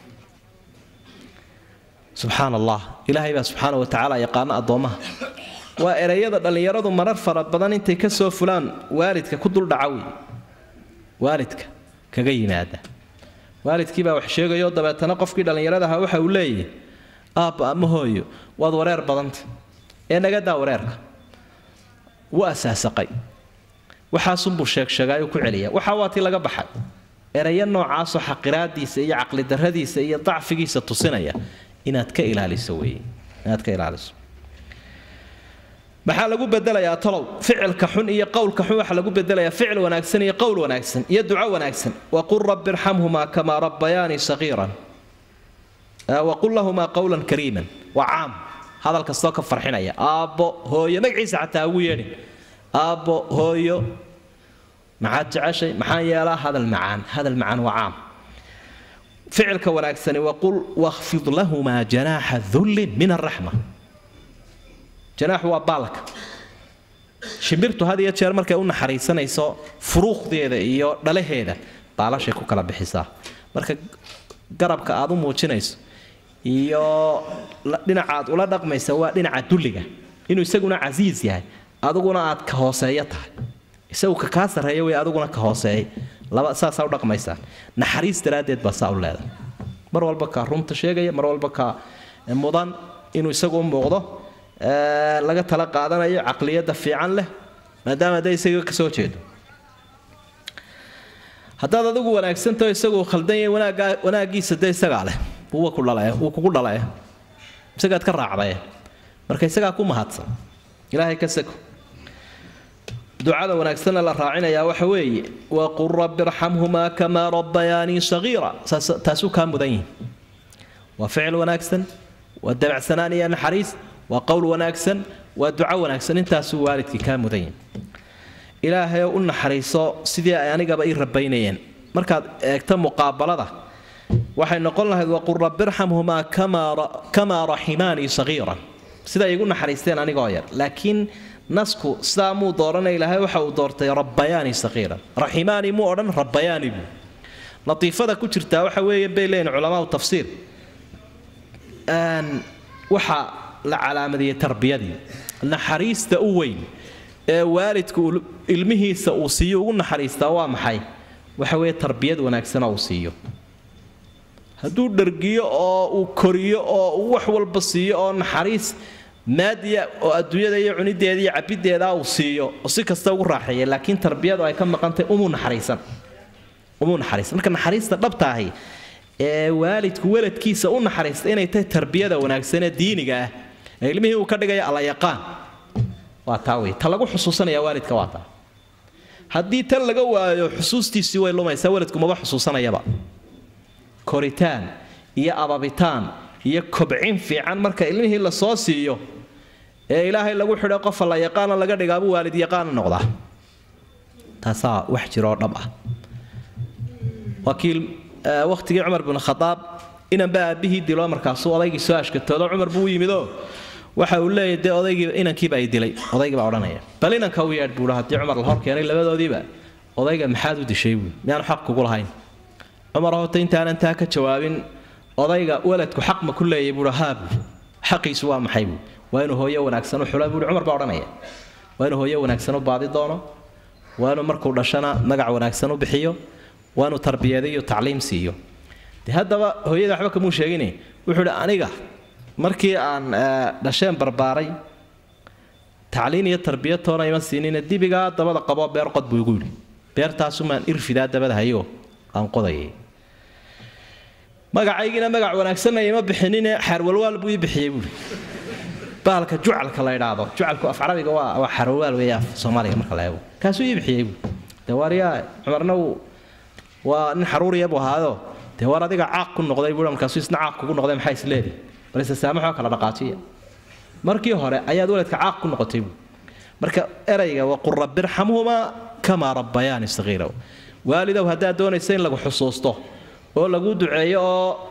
subxaan allah ilaahay baa subxaana wa tacaala yaqaano addoommaha waa ereyada dhallinyaradu marar fara badan intay ka soo fulaan waalidka ku duldhaca wey waalidka kaga yimaada waalidkii baa wax sheegayo dabeetana qofkii dhallinyaradaha waxa uu leeyahy aabba ama hooyo waad wareer badanta ee nagadaa wareerka wuu asaasaqay waxaasunbuu sheegsheegaayuu ku celiya waxaa waa tii laga baxay ereyo noocaasoo xaqiraadiisa iyo caqlidarradiisa iyo dacfigiisa tusinaya inaad ka ilaaliso weeye inaad ka ilaaliso maxaa lagu bedelayaa talow ficilka xun iyo qowlka xun waxaa lagu bedelayaa ficil wanaagsan iyo qowl wanaagsan iyo duco wanaagsan waqul rabbi irxamhumaa kamaa rabbayaanii sagiiran waqul lahumaa qowlan kariiman waa caam hadal kastoo ka farxinaya aabbo hooyo magaciisa xataa ugu yeedhin aabbo hooyo maxaad jeceshay maxaan yeelaa hadal macaan hadal macaan waa caam ficilka wanaagsani waqul wakhfid lahumaa janaaxa dulli min araxma janaaxu waa baalka shimbirtu had iyo jeer markay u naxariisanayso furuuqdeeda iyo dhalaheeda baalashay ku kala bixisaa marka garabka aad u muujinayso iyo dhinaca aad ula dhaqmaysa waa dhinaca dulliga inuu isaguna casiis yahay adiguna aad ka hooseeyo tahay isagu ka kaa sarreeya way adiguna ka hooseeyay laba saasaa u dhaqmaysaa naxariis daraaddeed baa saa u leedahay mar walba ka runta sheegaya mar walba ka mudan inuu isagu u muuqdo laga tala qaadanayo caqliyadda fiican leh maadaama dee isaga kasoo jeedo haddaad adigu wanaagsantaho isagu khaldan yahay wanaaggaa wanaaggiisa dee isagaa leh wuu ku dhalaya wuu kugu dhalaya isagaad ka raacdaye marka isagaa ku mahadsan ilaahay ka sako ducada wanaagsanna la raacinayaa waxa weeye waqul rabbi irxamhumaa kamaa rabbayaanii sagiira taasuu kaa mudan yihin waa ficil wanaagsan waa dabacsanaan iyo naxariis waa qowl wanaagsan waa duco wanaagsan intaasuu waalidkii kaa mudan yihin ilaahay u naxariiso sidii ay anigaba ii rabaynayeen markaad eegto muqaabalada waxay noqon lahayd waqul rabbi irxamhumaa kamaa raximaanii sagiiran siday igu naxariisteen anigoo yar laakiin nasku sidaa muu dooranay ilaahay waxa uu doortay rabbayaani saqiiran raximaani muu odhan rabbayaani buu latiifada ku jirtaa waxa weeye bay leeyihin culamaau tafsiir waxa la calaamadiyey tarbiyadii naxariista u weyn ee waalidku ilmihiisa uu siiyo ugu naxariistaa waa maxay waxa weeye tarbiyad wanaagsana uu siiyo hadduu dhargiyo oo uu koriyo oo uu wax walba siiyo oo naxariis maadiya oo adduunyada iyo cunideeda iyo cabideeda uu siiyo oo si kasta ugu raaxeeya laakiin tarbiyadu ay ka maqantay umuu naxariisan umuu naxariisan marka naxariista dhabta ahi ee waalidku weladkiisa u naxariista inay tahay tarbiyada wanaagsan ee diiniga ah ee ilmihii uu ka dhigaya alla yaqaan waa taa wey ta lagu xusuusanaya waalidka waa taa haddii tan laga waayo xusuustiisii way lumaysaa waalidku maba xusuusanayaba koritaan iyo ababitaan iyo kobcin fiican marka ilmihii la soo siiyo ee ilaahay lagu xidho qofa la yaqaana laga dhigaabu waalid yaqaana noqdaa taasaa wax jiroo dhab ah wakiil wakhtigii cumar bin khadaab inanba aabbihii dilo markaasuu odaygii soo ashkatoodo cumar buu u yimidoo waxa uu leeyahy dee odaygii inankiiba ay dilay odaygii baa odhanaya bal inanka u yeedh buuha haddii cumar la hor keenay labadoodiiba odayga maxaad u dishay buu miyaanu xaq kugu lahayn cumar horta intaanan taa ka jawaabin odayga waladku xaq ma ku leeyay buuhi haa buui xaqiisu waa maxay buui waa inuu hooyo wanaagsan u xula buuhi cumar baa odhanaya waa inuu hooyo wanaagsan u baadi doono waa inuu markuu dhashana magac wanaagsan u bixiyo waa inuu tarbiyadiyo tacliim siiyo de haddaba hooyada waxba kamuu sheegine wuxuu hi aniga markii aan dhasheen barbaaray tacliin iyo tarbiya toona ima siinine dibigaa dabada qaboo beer qod buu igu yidhi beertaasumaan irfidaa dabada hayo aan qodayay magacaygiina magac wanaagsanna ima bixinine xaarwalwaal buu ii bixiyey buui bahalka jucalka la idhaahdo jucalku af carabiga waa waa xaarwalwaal weeye af soomaaliga marka la eego kaasuu ii bixiyey buui dee waaryaa cumarna uu waa nin xaruuriya buu ahaado dee waar adiga caaq ku noqday buui markaasuu isna caaq kugu noqday maxaa isleedi balse saamaxoo kala dhaqaajiya markii hore ayaad waladka caaq ku noqotay buui marka erayga waqul rabbi irxamhumaa kamaa rabbayaani sagiira waalidow haddaad doonaysa in lagu xusuusto oo lagu duceeyo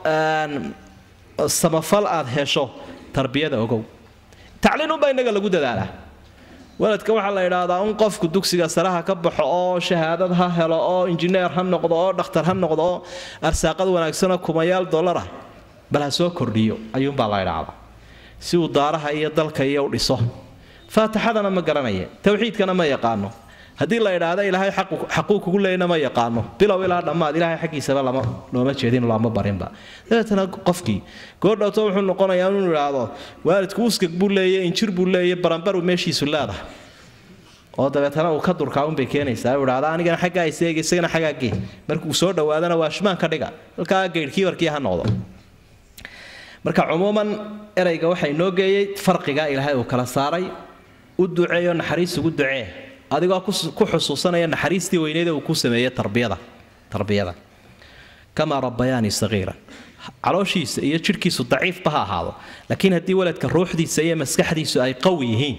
oo samafal aad hesho tarbiyada ogow tacliinunbaa innaga lagu dadaalaa waladka waxaa la idhaahdaa un qofku dugsiga saraha ka baxo oo shahaadad ha helo oo injineer ha noqdo oo dhakhtar ha noqdo oo arsaaqad wanaagsanoo kumayaal dollar ah bal ha soo kordhiyo ayuunbaa la idhaahdaa si uu daaraha iyo dalka iyo u dhiso faatixadana ma garanaya towxiidkana ma yaqaano haddii la idhaahda ilaahay xaquu kugu leeyna ma yaqaano bilow ilaa dhammaad ilaahay xaggiisaba lama looma jeedin looma barinba dabeetana qofkii goordhowto wuxuu noqonayaa inuu idhaahdo waalidku uskag buu leeya injir buu leeya baranbaru meeshiisu leedahay oo dabeetana uu ka durkaa unbay keenaysaa uu idhaahda anigana xaggaa iseega isagana xaggaa gee markuu soo dhowaadana waa shmaan ka dhiga halkaa geydhkii warkii ha noqdo marka cumuuman erayga waxay noo geeyey farqigaa ilaahay uu kala saaray u duceeyo naxariis ugu ducee adigoo ku xusuusanaya naxariistii weyneeda uu ku sameeyey tarbiyada tarbiyada kamaa rabbayaani sagiira calooshiisa iyo jidhkiisu daciifba ha ahaado laakiin haddii waladka ruuxdiisa iyo maskaxdiisu ay qawi yihiin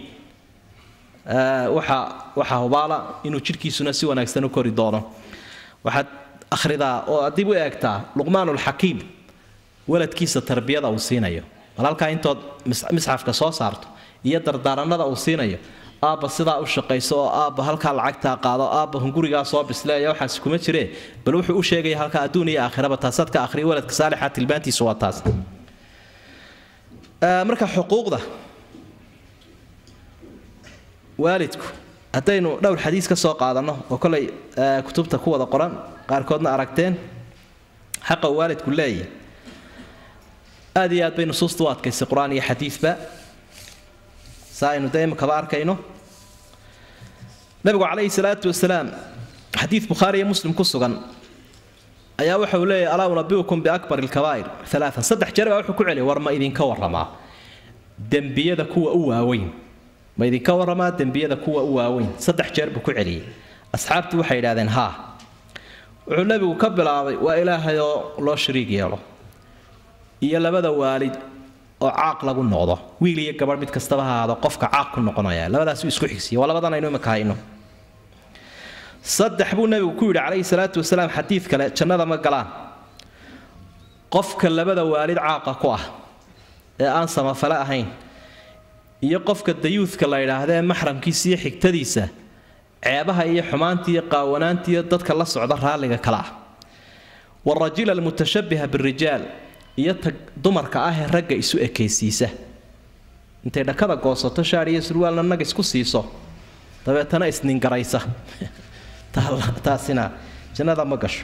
waxa waxaa hubaala inuu jidhkiisuna si wanaagsan u kori doono waxaad akhridaa oo dib u eegtaa luqmaanulxakiim waladkiisa tarbiyada uu siinayo bal halkaa intood misxafka soo saarto iyo dardaaranada uu siinayo aabba sidaa u shaqayso oo aabba halkaa lacagtaa qaado aabba hungurigaa soo bisleeya waxaas kuma jiree bal wuxuu u sheegaya halkaa adduun iyo aakhiraba taasaad ka akhriya waladka saalixa tilmaantiisu waa taas marka xuquuqda waalidku haddaynu dhowr xadiis ka soo qaadanno oo kolay kutubta ku wada qoran qaarkoodna aragteen xaqa uu waalidku leeyahy aad iyo aad bay nusuusta u adkaysay qur-aan iyo xadiidba saa aynu dee imikaba arkayno nabigu calayhi salaatu wasalaam xadiid bukhaari iyo muslim ku sugan ayaa waxa uu leeyahy alaa unabiukum biakbar alkabaa'ir alaaan saddex jeer baa wuxuu ku celiyay war ma idinka warramaa dembiyada kuwa u waaweyn ma idinka warramaa dembiyada kuwa u waaweyn saddex jeer buu ku celiyey asxaabtu waxay yidhahdeen haa wuxuu nebigu ka bilaabay waa ilaahay oo loo shariig yeelo iyo labada waalid oo caaq lagu noqdo wiil iyo gabadh mid kastaba ha ahaado qofka caaq ku noqonaya labadaasuu isku xigsiya waa labadan aynu imika hayno saddex buu nebigu ku yidhi calayhi salaatu wasalaam xadiid kale jannada ma galaan qofka labada waalid caaqa ku ah ee aan samafale ahayn iyo qofka dayuudka la yidhaahdee maxramkiisa iyo xigtadiisa ceebaha iyo xumaanta iyo qaawanaanta iyo dadka la socda raalliga kale ah warajila almutashabiha birijaal iyo tag dumarka ah ee ragga isu ekaysiisa intay dhakada goosato shaar iyo surwaalna nag isku siiso dabeetana isningaraysa taasina jannada ma gasho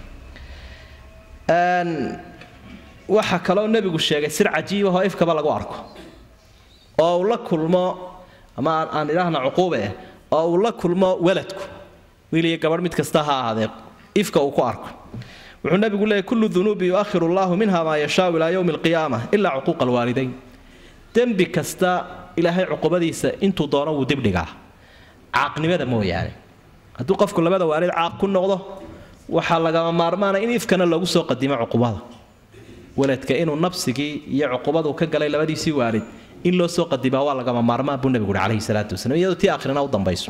waxaa kaloo nebigu sheegay sir cajiibahoo ifkaba lagu arko oo uu la kulmo ama aan idhaahna cuquube ah oo uu la kulmo waladku wiil iyo gabadh mid kasta ha ahaadee ifka uu ku arko wuxuu nabigu leeyay kullu dunuubi yuakhiru allahu minha maa yashaau ilaa yowmi alqiyaama ilaa cuquuqa alwaalidayn dembi kasta ilaahay cuqubadiisa intuu doono wuu dibdhigaa caaqnimada mooyaane hadduu qofku labada waalid caaq ku noqdo waxaa lagama maarmaana in ifkana loogu soo qadimo cuqubada waladka inuu nabsigii iyo cuqubadu ka galay labadiisii waalid in loo soo qadimaa waa lagama maarmaan buu nabigu uhi calayhi salaatu wasalaam iyadoo tii akhrina u dambayso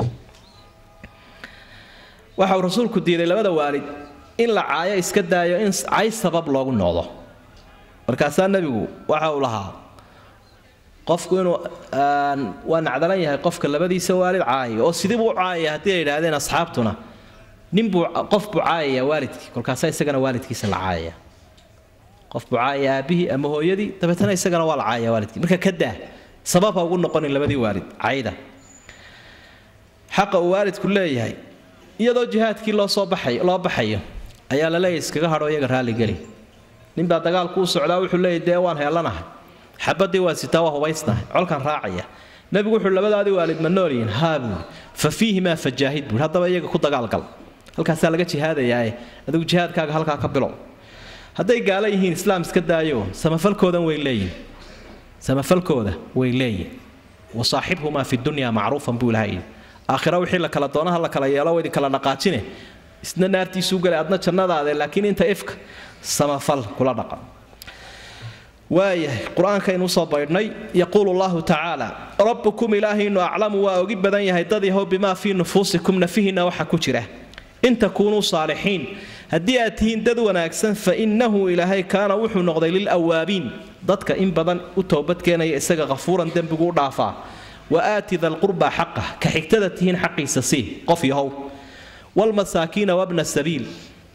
waxa uu rasuulku diiday labada waalid in la caayo iska daayo in cay sabab loogu noqdo markaasaa nebigu waxa uu lahaa qofku inuu waa nacdalan yahay qofka labadiisa waalid caayay oo sidii buu u caayaya haddii ay yidhaahdeen asxaabtuna ninbuu qof buu caayaya waalidkii kolkaasaa isagana waalidkiisa la caayaya qof buu caayaya aabbihii ama hooyadii dabeetana isagana waa la caayaya waalidkii marka ka daa sabab ha ugu noqonin labadii waalid cayda xaqa uu waalidku leeyahay iyadoo jihaadkii loo soo baxay loo baxayo ayaa la leeyahy iskaga hadho iyaga raalligeli ninbaa dagaalku u socdaa wuxuu leeyahy dee waan heellanahay xabadii waa sitaa waa hubaysnahay colkan raacaya nebigu wuxuu labadaadii waalid ma noolyihin haa buuri fa fiihimaa fajaahid buuri haddaba iyaga ku dagaalgal halkaasaa laga jihaadayaae adigu jihaadkaaga halkaa ka bilow hadday gaala yihiin islaam iska daayo samafalkoodan way leeyihin samafalkooda way leeyihin wasaaxibhumaa fi dunya macruufan buu ilaha yidhi aakhira wixii la kala doonaha la kala yeelo idin kala dhaqaajine isna naartiisuu galay adna jannadaade laakiin inta ifka samafal kula dhaqan waayahay qur-aankaynu usoo baydhnay yaquulu llahu tacaala rabbukum ilaahaynu aclamu waa ogi badan yahay dad yahow bimaa fii nufuusikum nafihiinna waxa ku jira in takuunuu saalixiin haddii aad tihiin dad wanaagsan fa innahu ilaahay kaana wuxuu noqday lilawaabiin dadka in badan u toobadkeenaya isaga hafuuran dembigu u dhaafaa wa aati dalqurbaa xaqah ka xigtada tihiin xaqiisa sii qof yahow wlmasaakiina wabna sabiil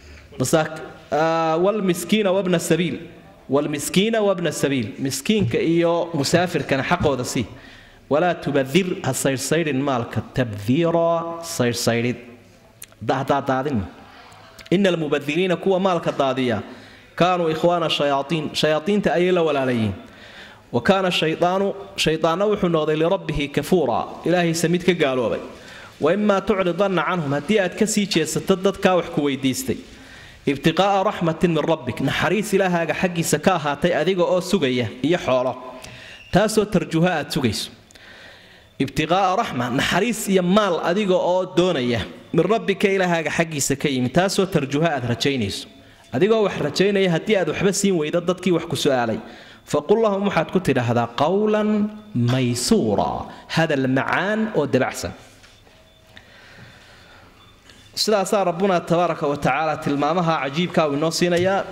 wlmiskiina wabna sabiil wlmiskiina wabna sabiil miskiinka iyo musaafirkana xaqooda sii walaa tubadir ha saydhsaydhin maalka tabdiira saydhsaydhid daadaadaadin ina almubadiriina kuwa maalka daadiya kaanuu ikhwaana shayaaiin shayaaiinta ayay la walaalayiin wa kaana shayaanu shayaanna wuxuu noqday lirabbihi kafuura ilaahaysa mid ka gaaloobay waimaa tucridanna canhum haddii aad ka sii jeesato dadkaa wax ku weydiistay ibtiqaa'a raxmatin min rabbik naxariis ilaahaaga xaggiisa ka ahaatay adiga oo sugaya iyo xoolo taasoo tarjuha aad sugayso ibtiqaa'a raxma naxariis iyo maal adiga oo doonaya min rabbika ilaahaaga xaggiisa ka yimi taasoo tarjuha aad rajaynayso adigoo wax rajaynaya haddii aad waxba siin weydo dadkii wax ku su'aalay faqul lahum waxaad ku tidhaahdaa qowlan maysuura hadal macaan oo dabacsan sidaasaa rabbuna tabaaraka wa tacaala tilmaamaha cajiibkaa uu inoo siinayaa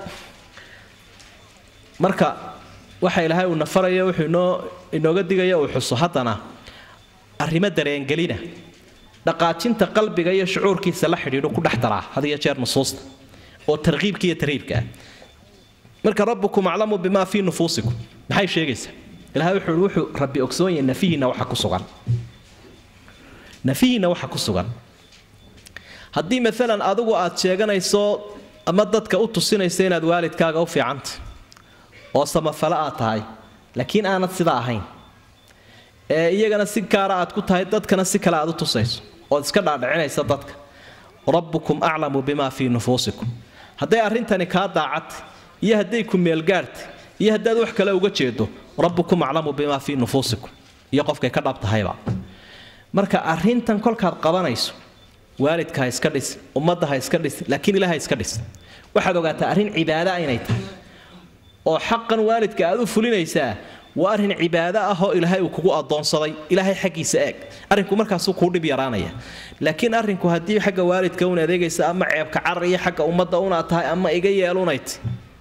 marka waxa ilaahay uu nafarayo wuxuu inoo inooga digaya uu xuso haddana arrimo dareengelina dhaqaajinta qalbiga iyo shucuurkiisa la xidhiidhu ku dhex daraa had iyo jeer nusuusta oo tarkiibka iyo tarhiibka ah marka rabbukum aclamu bimaa fii nufuusikum maxay sheegaysaa ilahay wuxuu wuxuu rabbi ogsoon yahay nafihiinna waxa ku sugan nafihiinna waxa ku sugan haddii maalan adigu aad sheeganayso ama dadka u tusinayso inaad waalidkaaga u fiicanta oo samafale aad tahay laakiin aanad sidaa ahayn ee iyagana si gaara aad ku tahay dadkana si kale aad u tusayso ood iska dhaadhicinaysa dadka rabbukum aclamu bimaa fii nufuusikum hadday arrintani kaa daacadtay iyo hadday ku meelgaartay iyo haddaad wax kale uga jeedo rabbukum aclamu bimaa fii nufuusikum iyo qofkay ka dhab tahayba marka arrintan kolkaad qabanayso waalidka ha iska dhis ummadda ha iska dhis laakiin ilaah ha iska dhis waxaad ogaataa arrin cibaada inay tahay oo xaqan waalidka aad u fulinaysaa waa arrin cibaado ah oo ilaahay uu kugu adoonsaday ilaahay xaggiisa eeg arrinku markaasuu kuu dhib yaraanaya laakiin arrinku haddii xagga waalidka un adeegaysa ama ceebka carar iyo xagga ummadda unaad tahay ama iga yeelunayt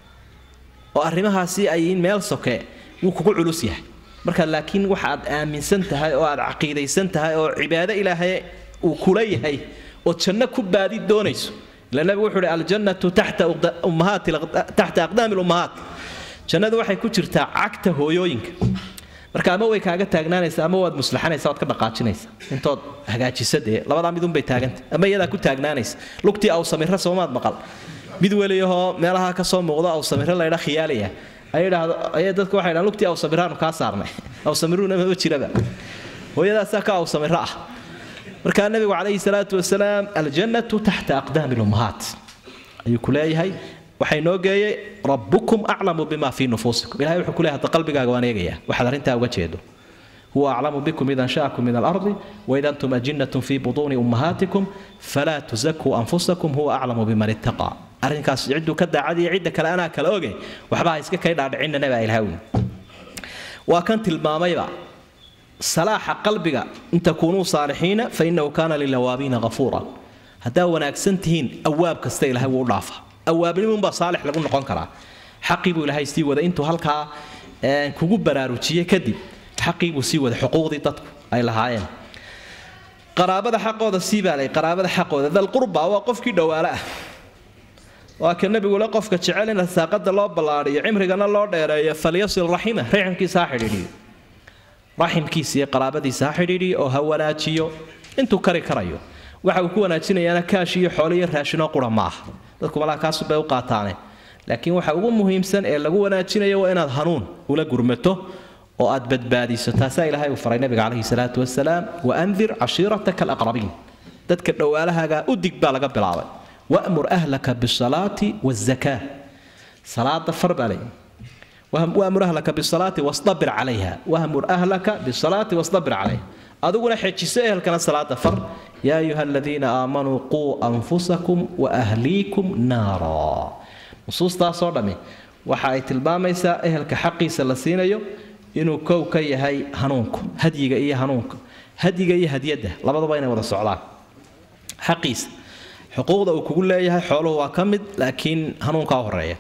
oo arrimahaasi ay meel soke wuu kugu culus yahay marka laakiin waxaad aaminsan tahay oo aad caqiidaysan tahay oo cibaado ilaahay uu kula yahay oo janno ku baadi doonayso ila nabigu wuxuu uhi aljannatu taxta ummahaati taxta aqdaami lummahaat jannadu waxay ku jirtaa cagta hooyooyinka marka ama way kaaga taagnaanaysa ama waad muslaxanaysa waad ka dhaqaajinaysa intood hagaajisa dee labadaa midunbay taaganta ama iyadaa ku taagnaanaysa lugtii aw samira soomaad maqal mid weliyahoo meelaha ka soo muuqdo aw samiro laydha khiyaalaya ayay dadku waxay dhahan lugtii aw samiraanu kaa saarnay aw samiruuna maba jiraba hooyadaasaa ka aw samiro ah markaa nabigu calayhi salaatu wasalaam aljannatu taxta aqdaami lummahaat ayuu ku leeyahay waxay noo geeyey rabbukum aclamu bima fii nufuusikum ilahay wuxuu ku leeyahay hadda qalbigaaga waan eegayaa waxaad arrintaa uga jeedo huwa aclamu bikum ida ansha'akum min alardi waida antum ajinnatun fii butuuni ummahaatikum falaa tusakuu anfusakum huwa aclamu biman ittaqaa arrinkaas cidduu ka daacadiyo cidda kale anaa kala oge waxba ha iska kay dhaadhicinana baa ilahay weyne waa kan tilmaamayba salaaxa qalbiga in takuunuu saalixiina fa inahu kaana lilawaabiina ghafuura haddaa wanaagsan tihiin awaab kasta ilahay wuu u dhaafa awaabnimunbaa saalix lagu noqon karaa xaqii buu ilaahay sii wada intuu halkaa kugu baraarujiyey kadib xaqii buu sii wada xuquuqdii dadku ay lahaayeen qaraabada xaqooda sii baa lay qaraabada xaqooda dalqurba waa qofkii dhowaale ah waa ka nebigule qofka jecel in rasaaqada loo ballaadhiyo cimrigana loo dheereeyo falyasil raxima raximkiisa ha xidhiidhiyo raximkiisa iyo qaraabadiisa ha xidhiidhiyo oo ha wanaajiyo intuu kari karayo waxa uu ku wanaajinayaana kaash iyo xoolo iyo raashinoo qura ma aha dadku malaa kaasubay u qaataane laakiin waxa ugu muhiimsan ee lagu wanaajinayo waa inaad hanuun ula gurmato oo aad badbaadiso taasaa ilaahay uu faray nabiga calayhi salaatu wasalaam waandir cashiirataka alaqrabiin dadka dhowaalahaaga u dig baa laga bilaabay wamur ahlaka bisalaati wazakaa salaada far baa leeyahy wamur ahlaka bisalaati wastabir calayha wamur ahlaka bisalaati wastabir calayha adiguna xejiso ehelkana salaada far yaa ayuha aladiina aamanuu quu anfusakum waahliikum naara nusuustaasoo dhammi waxa ay tilmaamaysaa ehelka xaqiisa la siinayo inuu kow ka yahay hanuunku hadyiga iyo hanuunka hadyiga iyo hadyadda labaduba inay wada socdaan xaqiisa xuquuqda uu kugu leeyahay xooluhu waa ka mid laakiin hanuunkaa horeeya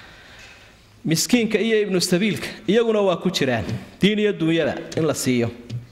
miskiinka iyo ibnu sabiilka iyaguna waa ku jiraan diin iyo duunyada in la siiyo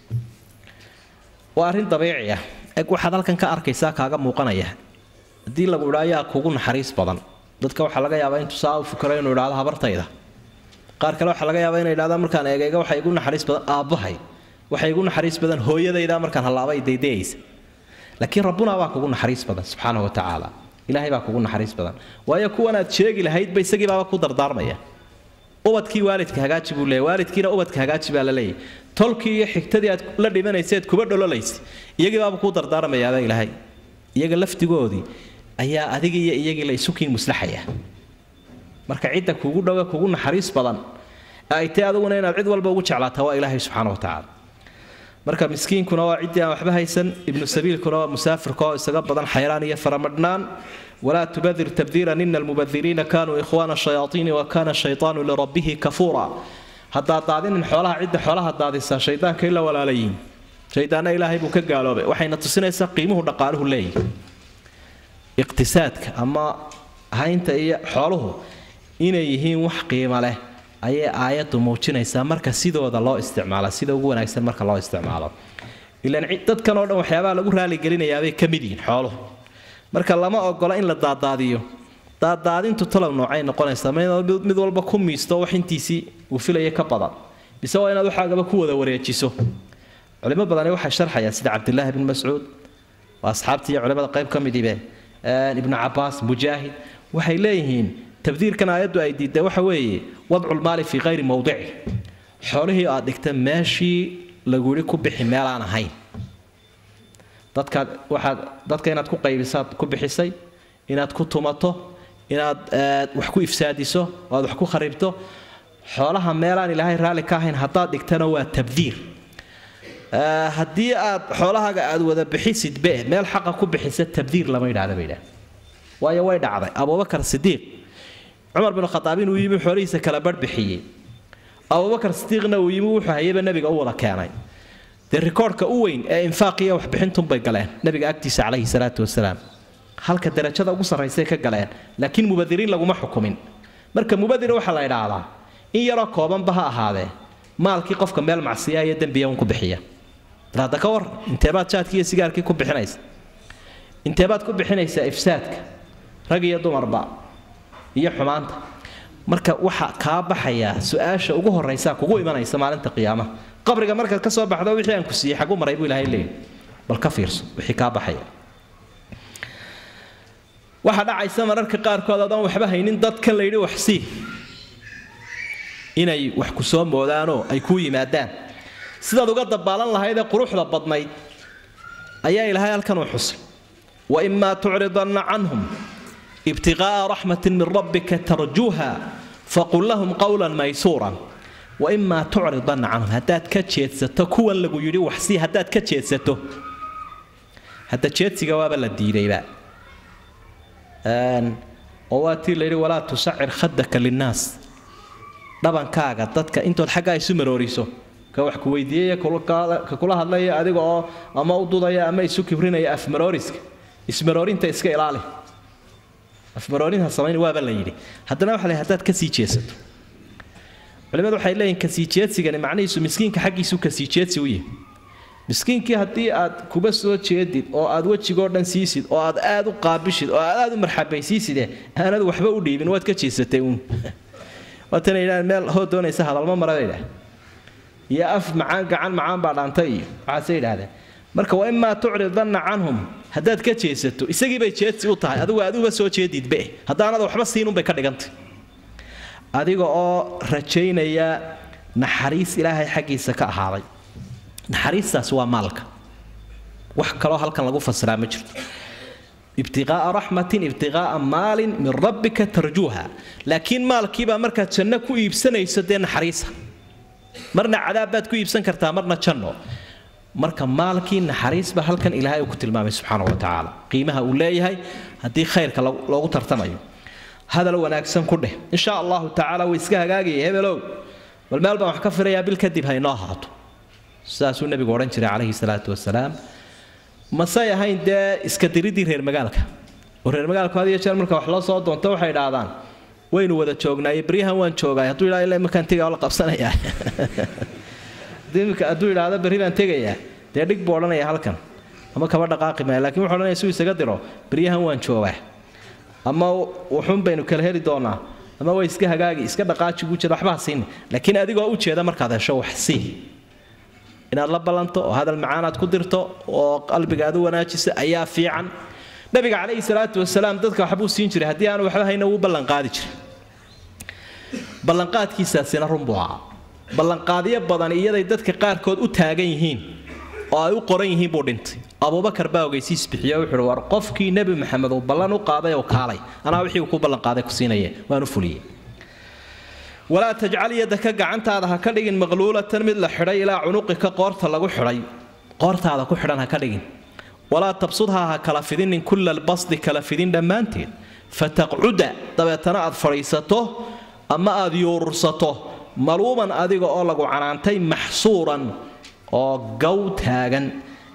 waa arrin dabiici ah eg waxaad halkan ka arkaysaa kaaga muuqanaya haddii lagu idhaa ayaa kugu naxariis badan dadka waxaa laga yaabaa intuu saa u fikiro inuu idhaahdo habartayda qaar kale waxaa laga yaabaa inay idhahdaan markaan eegayga waxa igu naxariis badan aabbahay waxa igu naxariis badan hooyadayda markaan hallaabay daydayaysa laakiin rabbuna baa kugu naxariis badan subxaanahu watacaala ilaahay baa kugu naxariis badan waayo kuwanaad sheegi lahaydba isagii baaba ku dardaarmaya ubadkii waalidka hagaaji buu leeyahy waalidkiina ubadka hagaaji baa la leeyahy tolkii iyo xigtadii aad la dhimanayseed kuba dhololaysay iyagii baaba kuu dardaarmayaaba ilaahay iyaga laftigoodii ayaa adiga iyo iyagii la isukiin muslaxaya marka cidda kugu dhowe kugu naxariis badan ay tay aduguna inaad cid walba ugu jeclaataa waa ilaahay subxaana watacaala marka miskiinkuna waa ciddii aan waxba haysan ibnu sabiilkuna waa musaafirka oo isaga badan xayraan iyo faramadhnaan walaa tubadir tabdiiran ina almubadiriina kaanuu ikhwaana shayaaiini wa kaana shaytaanu lirabbihi kafuura haddaad daadinin xoolaha cidda xoolaha daadisaa shaydaanka ila walaalayiin shaydaanna ilaahay buu ka gaaloobay waxayna tusinaysaa qiimuhu dhaqaaluhu leeyahy iqtisaadka ama haynta iyo xooluhu inay yihiin wax qiimo leh ayay aayaddu muujinaysaa marka sidooda loo isticmaalo sida ugu wanaagsan marka loo isticmaalo ilaan dadkan oo dhan waxyaabaha lagu raaligelinayaabay ka mid yihiin xooluhu marka lama ogola in la daadaadiyo daadaadintu talow noocay noqonaysaa mid walba ku miisto wax intiisii uu filaya ka badan mise waa inaad waxaagaba ku wada wareejiso culimo badani waxay sharxayaan sida cabdilaahi bn mascuud waa asxaabtii iyo culimada qayb ka midibe ibnu cabaas mujaahid waxay leeyihiin tabdiirkan aayaddu ay diidda waxa weeye wadculmaali fii hayri mowdici xoolihii aad dhigta meeshii lagu yidhi ku bixi meelaan ahayn dadkaad waxaad dadka inaad ku qaybisaad ku bixisay inaad ku tumato inaad wax ku ifsaadiso oo aad wax ku kharibto xoolaha meelaan ilaahay raalli ka ahayn haddaad dhigtana waa tabdiir haddii aad xoolahaaga aad wada bixisidbe meel xaqa ku bixisa tabdiir lama yidhahda bay idhaah waayo way dhacday abubakar sidiiq cumar bin khadaab inuu yimi xoolihiisa kala barh bixiyey abubakar sidiiqna uu yimi wuxuu hayaba nebiga u wada keenay dee rikoorhka u weyn ee infaaqiya waxbixintunbay galeen nebiga agtiisa calayhi salaatu wasalaam halka darajada ugu sarraysay ka galeen laakiin mubadiriin laguma xukumin marka mubadir waxaa la idhaahdaa in yaroo koobanba ha ahaadee maalkii qofka meel macsiya iyo dembiya un ku bixiya bal hadda ka war inteebaad jaadkii iyo sigaarkii ku bixinaysa inteebaad ku bixinaysaa ifsaadka rag iyo dumarba iyo xumaanta marka waxa kaa baxayaa su-aasha ugu horraysaa kugu imanaysa maalinta qiyaamaha qabriga markaad ka soo baxdo wixii aan ku siiyey xagu maray buu ilahay leeyahy bal ka fiirso wixii kaa baxaya waxaa dhacaysa mararka qaarkood adaan waxba haynin dadkan la yidhi wax sii inay wax ku soo moodaanoo ay kuu yimaadaan sidaad uga dabaalan lahaydee quruxda badnayd ayaa ilaahay halkan u xusay waimaa tucridanna canhum ibtiqaa'a raxmatin min rabbika tarjuuha faqul lahum qawlan maysuuran waimaa tucridanna canhum haddaad ka jeedsato kuwan lagu yidhi waxsii haddaad ka jeedsato hadda jeedsiga waaba la diidayba oo waa tii layidhi walaa tusacir khadaka linnaas dhabankaaga dadka intood xaggaa isu marooriso ka wax ku weydiiyaya ka kula hadlaya adiga oo ama u dudaya ama isu kibrinaya afmarooriska ismaroorinta iska ilaali afmaroorinta samayn waaba la yidhi haddana waxa la haddaad kasii jeesato culimadu waxay leeyihin kasii jeedsigani macnihiisu miskiinka xaggiisu kasii jeedsi u yahay miskiinkii haddii aad kuba soo jeedid oo aad wejigoo dhan siisid oo aad aad u qaabishid oo aad aad u marxabaysiiside aanad waxba u dhiibin waad ka jeesatay uun waatana yidhahdeen meel hoo doonaysa hadalma mara bay idhahdeen iyo af macaan gacan macaan baa dhaantay iyo waxaasay yidhahdeen marka wa imaa tucridanna canhum haddaad ka jeesato isagii bay jeedsi u tahay adigu aad uba soo jeedidbe haddaanad waxba siinunbay ka dhigantay adiga oo rajaynaya naxariis ilaahay xaggiisa ka ahaaday naxariistaas waa maalka wax kaloo halkan lagu fasiraa ma jirto ibtiqaa'a raxmatin ibtiqaa'a maalin min rabbika tarjuuha laakiin maalkiibaa markaad janno ku iibsanayso dee naxariisa marna cadaab baad ku iibsan kartaa marna janno marka maalkii naxariisba halkan ilaahay uu ku tilmaamay subxaana wa tacaala qiimaha uu leeyahay haddii khayrka loogu tartamayo hadal wanaagsan ku dheh insha allahu tacaala way iska hagaagaya hebelow bal meel baan wax ka filayaa bil kadib haynoo ahaato sidaasuu nebigu odhan jiray calayhi salaatu wasalaam masay ahayn dee iska diridii reer magaalka oo reer magaalku had iyo jeer marka wax loo soo doonto waxay idhaahdaan waynu wada joognaaye beryahan waan joogaay hadduu yidhahdo ilaa imakaan tegaa la qabsanayaa hadduu yidhaahdo berri baan tegayaa dee dhig buu odhanaya halkan ama kaba dhaqaaqi maya lakiin wuxuu odhanaya suu isaga diro beryahan waan joogaa ama wuxuun baynu kala heli doonaa ama way iska hagaagi iska dhaqaaji buu jeeda waxba ha siini laakiin adigoo u jeeda markaad hesho wax sii inaad la ballanto oo hadal macaanaad ku dirto oo qalbigaad u wanaajisa ayaa fiican nabiga calayhi salaatu wasalaam dadka waxbuu siin jiray haddii aanu waxba hayna wuu ballanqaadi jiray ballanqaadkiisaasina runbuu ahaa ballanqaadyo badan iyaday dadka qaarkood u taagan yihiin oo ay u qoran yihiin buu dhintay abubakar baa ogeysiis bixiyo wuxuuhi war qofkii nebi maxamed uu ballan u qaaday oo kaalay anaa wixii uu ku ballanqaaday ku siinaye waan u fuliyey walaa tajcal yadaka gacantaada ha ka dhigin maqluulatan mid la xidhay ilaa cunuqika qoorta lagu xidhay qoortaada ku xidhan ha ka dhigin walaa tabsudhaa ha kala fidinin kulla albasdi kala fidin dhammaanteed fataqcuda dabeetana aad fadhiisato ama aad yuurursato maluuman adiga oo lagu canaantay maxsuuran oo gow taagan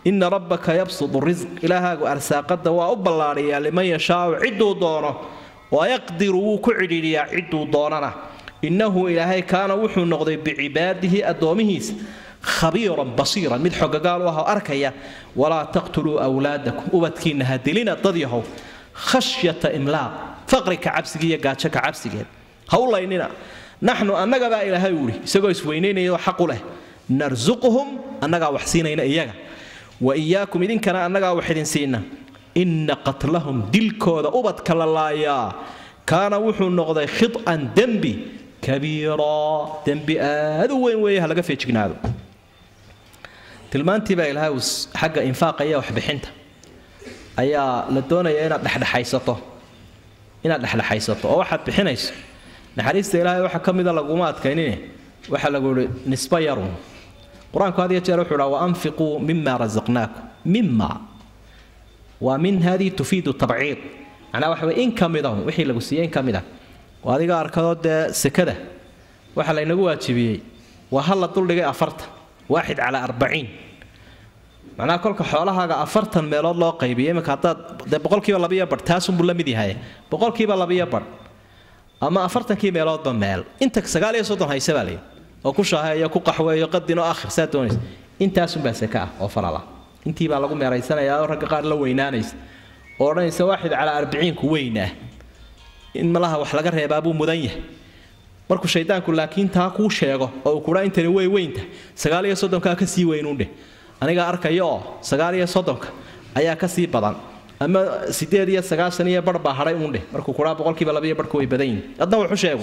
ina rabbaka yabsudu risq ilaahaagu arsaaqada waa u ballaadhiyaa liman yashaau cidduu doono wayaqdiru wuu ku cidhiidhiyaa cidduu doonana innahu ilaahay kaana wuxuu noqday bicibaadihi addoomihiisa khabiiran basiiran mid xogagaal u ah oo arkaya walaa taqtuluu wlaadakum ubadkiinna ha dilina dad yahow khashyata imlaaq faqrika cabsiga iyo gaajo ka cabsigeed ha u laynina naxnu annagabaa ilaahay uhi isagoo isweynaynaya oo xaqu leh narsuquhum annagaa wax siinayna iyaga wa iyaakum idinkana annagaa wax idin siina inna qatlahum dilkooda ubadka la laayaa kaana wuxuu noqday khiط'an dembi kabiira dembi aad u weyn weeye ha laga feejignaado tilmaantii baa ilaahay xagga infaaqa iyo waxbixinta ayaa la doonaya inaad dhexdhexaysato inaad dhexdhexaysato oo waxaad bixinayso naxariista ilaahay waxa ka mida laguma adkaynine waxaa lagu yihi nisba yarun qur-aanku had iyo jeer wuxuu dhaa waanfiquu mima rasaqnaakum mima waa min hadii tufiidu tabciid macnaa waxa weye in ka midahun wixii lagu siiyey in ka mid ah oo adiga arkadoo dee sekada waxaa laynagu waajibiyey waa hal la duldhigay afartan waaxid calaa arbaciin macnaha kolka xoolahaaga afartan meelood loo qaybiyo iminka haddaad dee boqolkiiba labiyo badh taasunbuu la mid yahay boqolkiiba labiyo badh ama afartankii meeloodba meel inta sagaal iyo soddon hayse baa layidhi oo ku shaaheeyo ku qaxweeyo qadin oo akhir saa doonaysa intaasunbaa seke ah oo farala intii baa lagu meeraysanayaa oo ragga qaar la weynaanaysa oo odhanaysa waaxid calaa arbiciinku weynah in malaha wax laga reebaa buu mudan yahay markuu shaydaanku laakiin taa kuu sheego oo uu kudhaa intani way weynta sagaal iyo soddonkaa ka sii weynuundheh aniga arkaya oo sagaal iyo soddonka ayaa ka sii badan ama sideed iyo sagaashan iyo bar baa hadhay uundheh markuu kudhaa boqolkiiba labaiyo barhka way badan yihin adna wuxu sheegu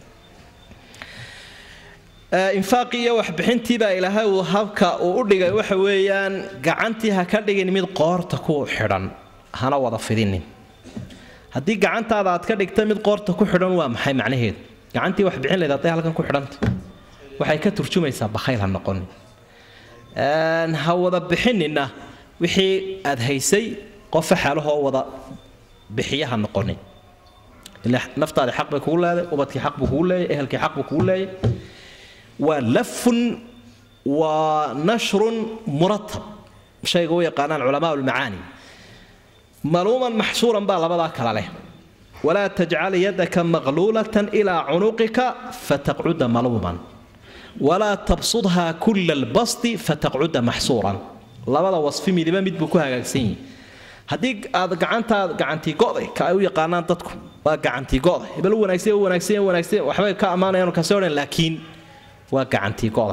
infaaqii iyo waxbixintii baa ilaahay uu habka uu u dhigay waxa weeyaan gacantii ha ka dhigin mid qoorta ku xidhan hana wada fidinin haddii gacantaada aad ka dhigta mid qoorta ku xidhan waa maxay macnaheedu gacantii wax bixin layd hadday halkan ku xidhanta waxay ka turjumaysaa bakhayl ha noqonin ha wada bixinina wixii aad haysay qofa xaalahoo wada bixiya ha noqonin ila naftaadi xaq bay kugu leeday ubadkii xaq buu kugu leeyay ehelkii xaq buu kugu leeyay waa lafun waa nashrun muratab shayga u yaqaanaan culamaa lmacaani maluuman maxsuuran baa labadaa kala leh walaa tajcal yadaka maqluulatan ilaa cunuqika fataqcuda maluuman walaa tabsudha kula albasti fataqcuda maxsuuran labada wasfi midiba mid buu ku hagaagsan yihi haddii aad gacantaad gacantii go'day ka ay u yaqaanaan dadku waa gacantii go'day hebel u wanaagsan u wanaagsan wanaagsan waxbay ka ammaanayaan kasi odhan laakiin waa gacantii go'da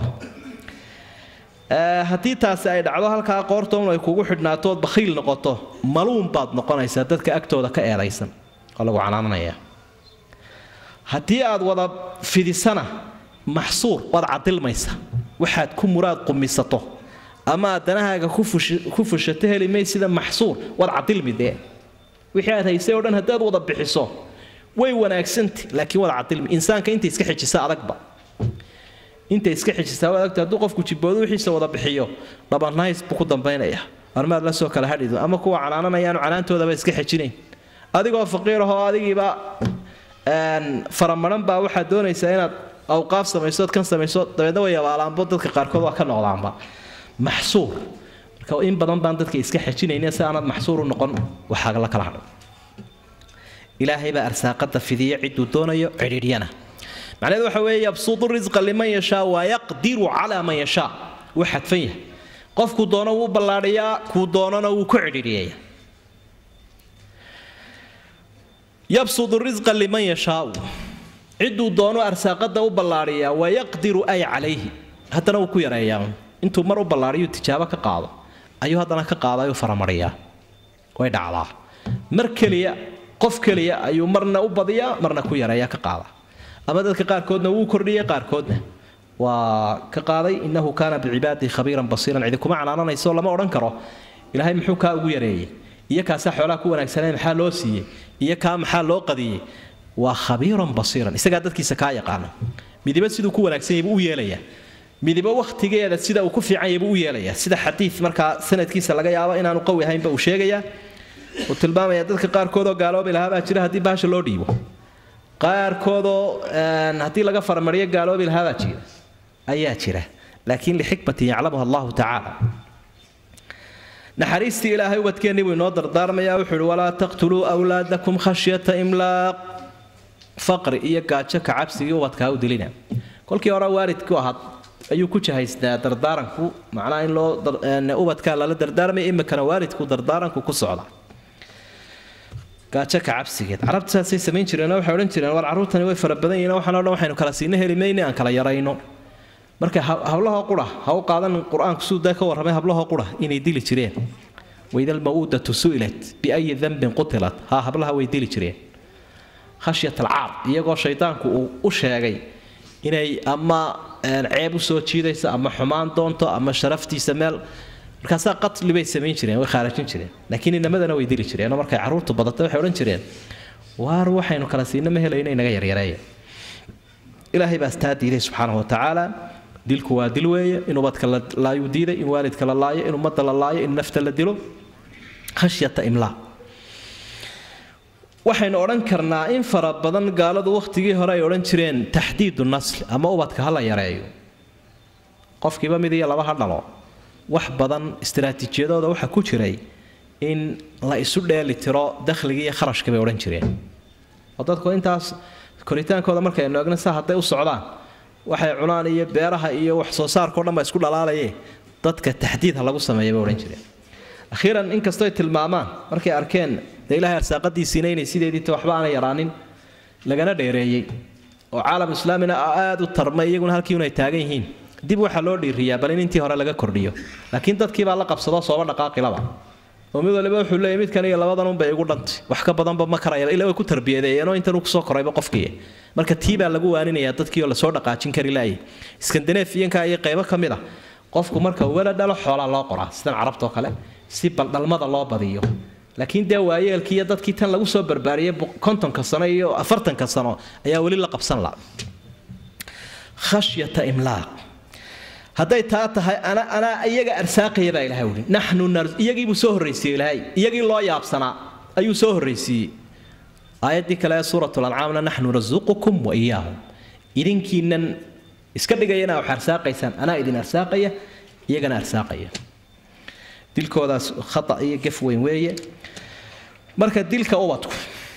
haddii taasi ay dhacdo halkaa qoortoon ay kugu xidhnaato ood bakhiil noqoto maluun baad noqonaysaa dadka agtooda ka eedaysan oo lagu canaananaya haddii aad wada fidisana maxsuur waad cadilmaysa waxaad ku muraad qumisato ama aad danahaaga ku fushato heli may sida maxsuur waad cadilmi dee wixii aad haysay oo dhan haddaad wada bixiso way wanaagsanta laakiin waad cadilmi insaanka inta iska xijisa adagba inta iska xijisaa waad agta hadduu qofku jiboodo wixiisa wada bixiyo dhabannays buu ku dambaynaya armaad la soo kala hadhido ama kuwa canaananayaanu canaantoodaba iska xijinayn adigoo faqiirahoo adigiiba faramaran baa waxaad doonaysaa inaad awqaaf samaysood kan samayso dabeedna way abaalaanbo dadka qaarkood waa ka noqdaanba maxsuur marka in badan baan dadka iska xejinayna si aanad maxsuur u noqon waxaa la kala hadho ilaahay baa arsaaqada fidiya ciduu doonayo cidhiidhyana macnaheedu waxa weeye yabsudu risqa liman yashaa wayaqdiru calaa man yashaa wuu xadfan yahay qofkuu doono wuu ballaadhiyaa kuu doonana wuu ku cidhiidhiyaya yabsudu risqa liman yashaau ciduu doono arsaaqada u ballaadhiyaa wayaqdiru ay calayhi haddana wuu ku yareeyaa intuu mar u ballaadhiyu tijaabo ka qaado ayuu haddana ka qaadayuu faramariyaa way dhacdaa mar keliya qof keliya ayuu marna u badiyaa marna ku yareeyaa ka qaada ama dadka qaarkoodna wuu kordhiyey qaarkoodna waa ka qaaday inahu kaana bicibaadihi khabiiran basiiran cidi kuma canaananayso lama odhan karo ilaahay muxuu kaa ugu yareeyey iyo kaasaa xoolaha ku wanaagsanay maxaa loo siiyey iyo kaa maxaa loo qadiyey waa khabiiran basiiran isagaa dadkiisa kaa yaqaana midiba siduu ku wanaagsan yahay buu u yeelayaa midiba wakhtigeeda sida uu ku fiican yahay buu u yeelayaa sida xadiid markaa sanadkiisa laga yaabo inaanu qawi ahaynba uu sheegayaa uu tilmaamaya dadka qaarkoodoo gaaloobi lahaa baa jira haddii baasha loo dhiibo qaarkoodoo haddii laga farmariyo gaaloobi lahaabaa jira ayaa jira laakiin lixikmatin yaclamuha allahu tacaala naxariistii ilaahay ubadkeennii buu inoo dardaarmayaa wuxuu ihi walaa taqtuluu wlaadakum khashyata imlaaq faqri iyo gaajo ka cabsigii ubadkaa u dilina kolkii hore waalidku ahaad ayuu ku jahaystaa dardaaranku macnaha in loo ubadkaa lala dardaarmaya imikana waalidku dardaaranku ku socda gaajo ka cabsigeed carabta saasay samayn jireen waxay odhan jireen war carruurtani way fara badan yihiin waxaan o dhan waxaynu kala siina heli mayne aan kala yarayno marka hablahoo qura ha u qaadan qur-aanku siduu daa ka warramay hablahoo qura inay dili jireen waida almawuudatu su'ilat biayi dambin qutilat haa hablaha way dili jireen khashyat alcaar iyagoo shaydaanku uu u sheegay inay ama ceeb u soo jiidayso ama xumaan doonto ama sharaftiisa meel markaasaa qatli bay samayn jireen way khaarajin jireen laakiin inamadana way dili jireenoo markay carruurtu badatay waxay odhan jireen waar waxaynu kala siina ma helayno inaga yaryareeya ilaahay baa taa diiday subxaanahu watacaala dilku waa dil weeye in ubadka la laayuu diiday in waalidka la laayo in ummadda la laayo in nafta la dilo khashyata imlaa waxaynu odhan karnaa in fara badan gaaladu wakhtigii hore ay odhan jireen taxdiidu nasli ama ubadka ha la yareeyo qofkiiba mid iyo laba ha dhalo wax badan istaraatiijiyadooda waxaa ku jiray in la isu dheeli tiro dakhligii iyo kharashka bay odhan jireen oo dadku intaas koritaankooda markaynu eegno saa hadday u socdaan waxay cunaan iyo beeraha iyo wax soo saarkao dhan baa isku dhalaalaye dadka taxdiid ha lagu sameeya bay odhan jireen akhiiran inkastoo ay tilmaamaan markay arkeen dee ilahay arsaaqadiisiina inay sideediita waxba aanay yaraanin lagana dheereeyey oo caalam islaamina aada u tarmay iyaguna halkii unay taagan yihiin dib waxaa loo dhiiriyaa bal in intii hore laga kordhiyo laakiin dadkiibaa la qabsado sooba dhaqaaqilaba oo mid waliba wuxuu leeyahy midkan iyo labadan unbay igu dhantay wax ka badanba ma karaya ila way ku tarbiyadeeyeenoo intan uu kusoo korayba qofkii marka tii baa lagu waaninayaa dadkii oo lasoo dhaqaajin kari laayay iskandaneefiyanka iyo qaybo ka mid a qofku marka wala dhalo xoolaa loo qoraa sidan carabtoo kale si baldhalmada loo badiyo laakiin dee waayeelkii iyo dadkii tan lagu soo barbaariyey kontonka sano iyo afartanka sano ayaa weli la qabsan la khashyata imlaaq hadday taa tahay ana anaa iyaga arsaaqaya baa ilahay wuli naxnu iyagiibuu soo horraysiiyey ilaahay iyagii loo yaabsanaa ayuu soo horraysiiyey aayaddii kale ee suurat lancaamna naxnu nasuqukum wa iyaahum idinkiinan iska dhigaya inaa wax arsaaqaysaan anaa idin arsaaqaya iyagana arsaaqaya dilkoodaas khata iyo gef weyn weeye marka dilka ubadku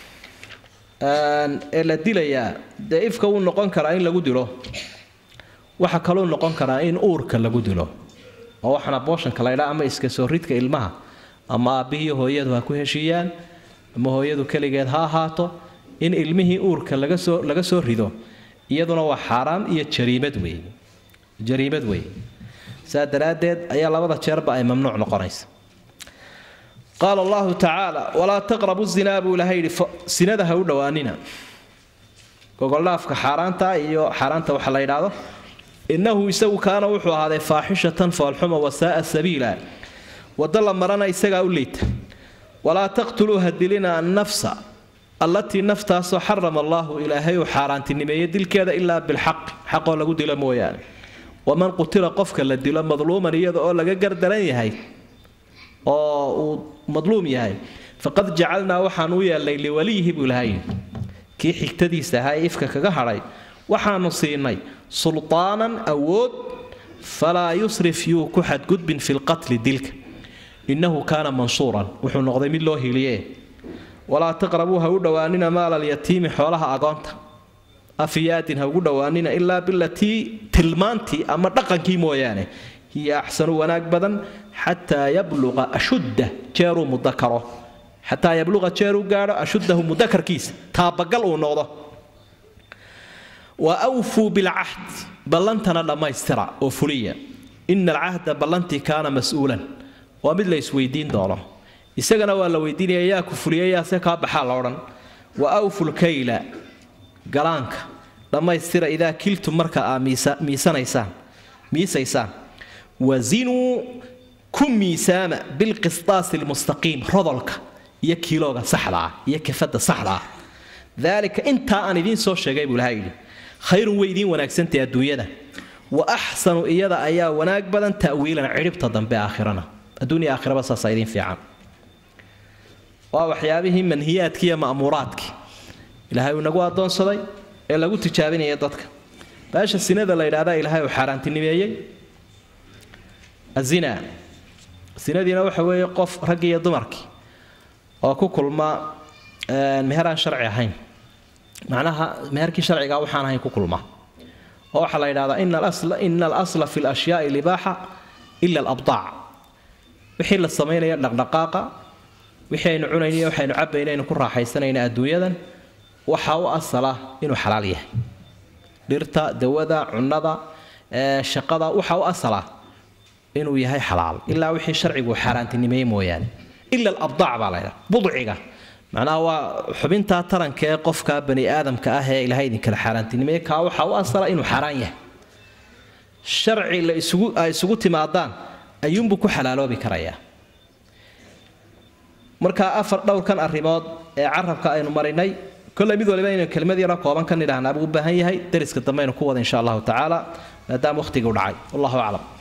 ee la dilayaa dee ifka wuu noqon karaa in lagu dilo waxaa kaluu noqon karaa in uurka lagu dilo oo waxaana booshanka la ydhaa ama iska soo ridka ilmaha ama aabbihii hooyadu ha ku heshiiyaan ama hooyadu keligeed ha ahaato in ilmihii uurka laga soo laga soo rido iyaduna waa xaaraam iyo jariimad weeye jariimad weeye saa daraaddeed ayaa labada jeerba ay mamnuuc noqonaysa qaala allahu tacaala walaa taqrabu zinaa buu ilahay yidhi sinada ha u dhowaanina gogoldhaafka xaaraanta iyo xaaraanta waxa la yidhaahdo innahu isagu kaana wuxuu ahaaday faaxishatan foolxuma wasaaa sabiila waddo la marana isagaa u liita walaa taqtuluu ha dilina annafsa allatii naftaasoo xarama allaahu ilaahay uu xaaraantinimeeyey dilkeeda ilaa bilxaqi xaqoo lagu dilo mooyaane waman qutila qofka la dilo madluuman iyada oo laga gardaran yahay oo uu madluum yahay faqad jacalnaa waxaan u yeelnay liwaliyihi buu ilahay kii xigtadiisa ahaa ee ifka kaga hadhay waxaanu siinay sulطaanan awood falaa yusrif yuu ku xadgudbin fi lqatli dilka innahu kaana mansuuran wuxuu noqday mid loo hiliye walaa taqrabuu ha u dhowaanina maala alyatiimi xoolaha agoonta afiyaadin ha ugu dhowaanina ilaa bilatii tilmaantii ama dhaqankii mooyaane hiya axsanu wanaag badan xataa yabluqa ashudda jeeruu mudakaro xataa yabluqa jeeruu gaadho ashuddahu mudakarkiisa taabagal uu noqdo wa awfuu bilcahd ballantana dhammaystira oo fuliya ina alcahda ballantii kaana mas-uulan waa mid la isweydiin doono isagana waa la weydiinaya yaa ku fuliyay yaase kaa baxaa la odhan wa awfu lkayla galaanka dhammaystira idaa kiltum marka aa miisanaysaan miisaysaan wazinuu ku miisaama bilqistaasi lmustaqiim rodolka iyo kiilooga saxda ah iyo kafadda saxda ah daalika intaa aan idiin soo sheegay buu ilaha yidhi khayrun way idiin wanaagsantay adduunyada wa axsanu iyada ayaa wanaag badan ta'wiilan cidhibta dambe aakhirana adduunya aakhiraba saasaa idiin fiican waa waxyaabihii manhiyaadkii iyo ma'muuraadkii ilaahay uu inagu addoonsaday ee lagu tijaabinaya dadka baasha sinada la yidhahdaa ilaahay uu xaaraantinimeeyey azina sinadiina waxa weeye qof raggii iyo dumarkii oo ku kulma meher aan sharci ahayn macnaha meherkii sharciga waxaan ahayn ku kulma oo waxaa la yidhahdaa ina alasla fi lashyaai libaaxa ila alabdaac wixii la samaynaya dhaqdhaqaaqa wixii aynu cunayniyo waxaynu cabayna aynu ku raaxaysanayna adduunyadan waxaa u asala inuu xalaal yahay dhirta dawada cunnada shaqada waxaa u asala inuu yahay xalaal ilaa wixii sharcigu xaaraantinimeeye mooyaane ila alabdaac baa la ydhaha budciga macnaha waa xubintaa taranka ee qofka bani aadamka ah ee ilahay idinkala xaaraantinimeeye kaa waxaa u asala inuu xaaraan yahay sharci la isugu ay isugu timaadaan ayuunbuu ku xalaaloobi karayaa marka afar dhowrkan arrimood ee carabka aynu marinay kolley mid waliba inaynu kelmad yaro kooban ka nidhahnaa buu u baahan yahay dariska dambe aynu ku wada insha allahu tacaala maadaama wakhtigii u dhacay wallahu aclam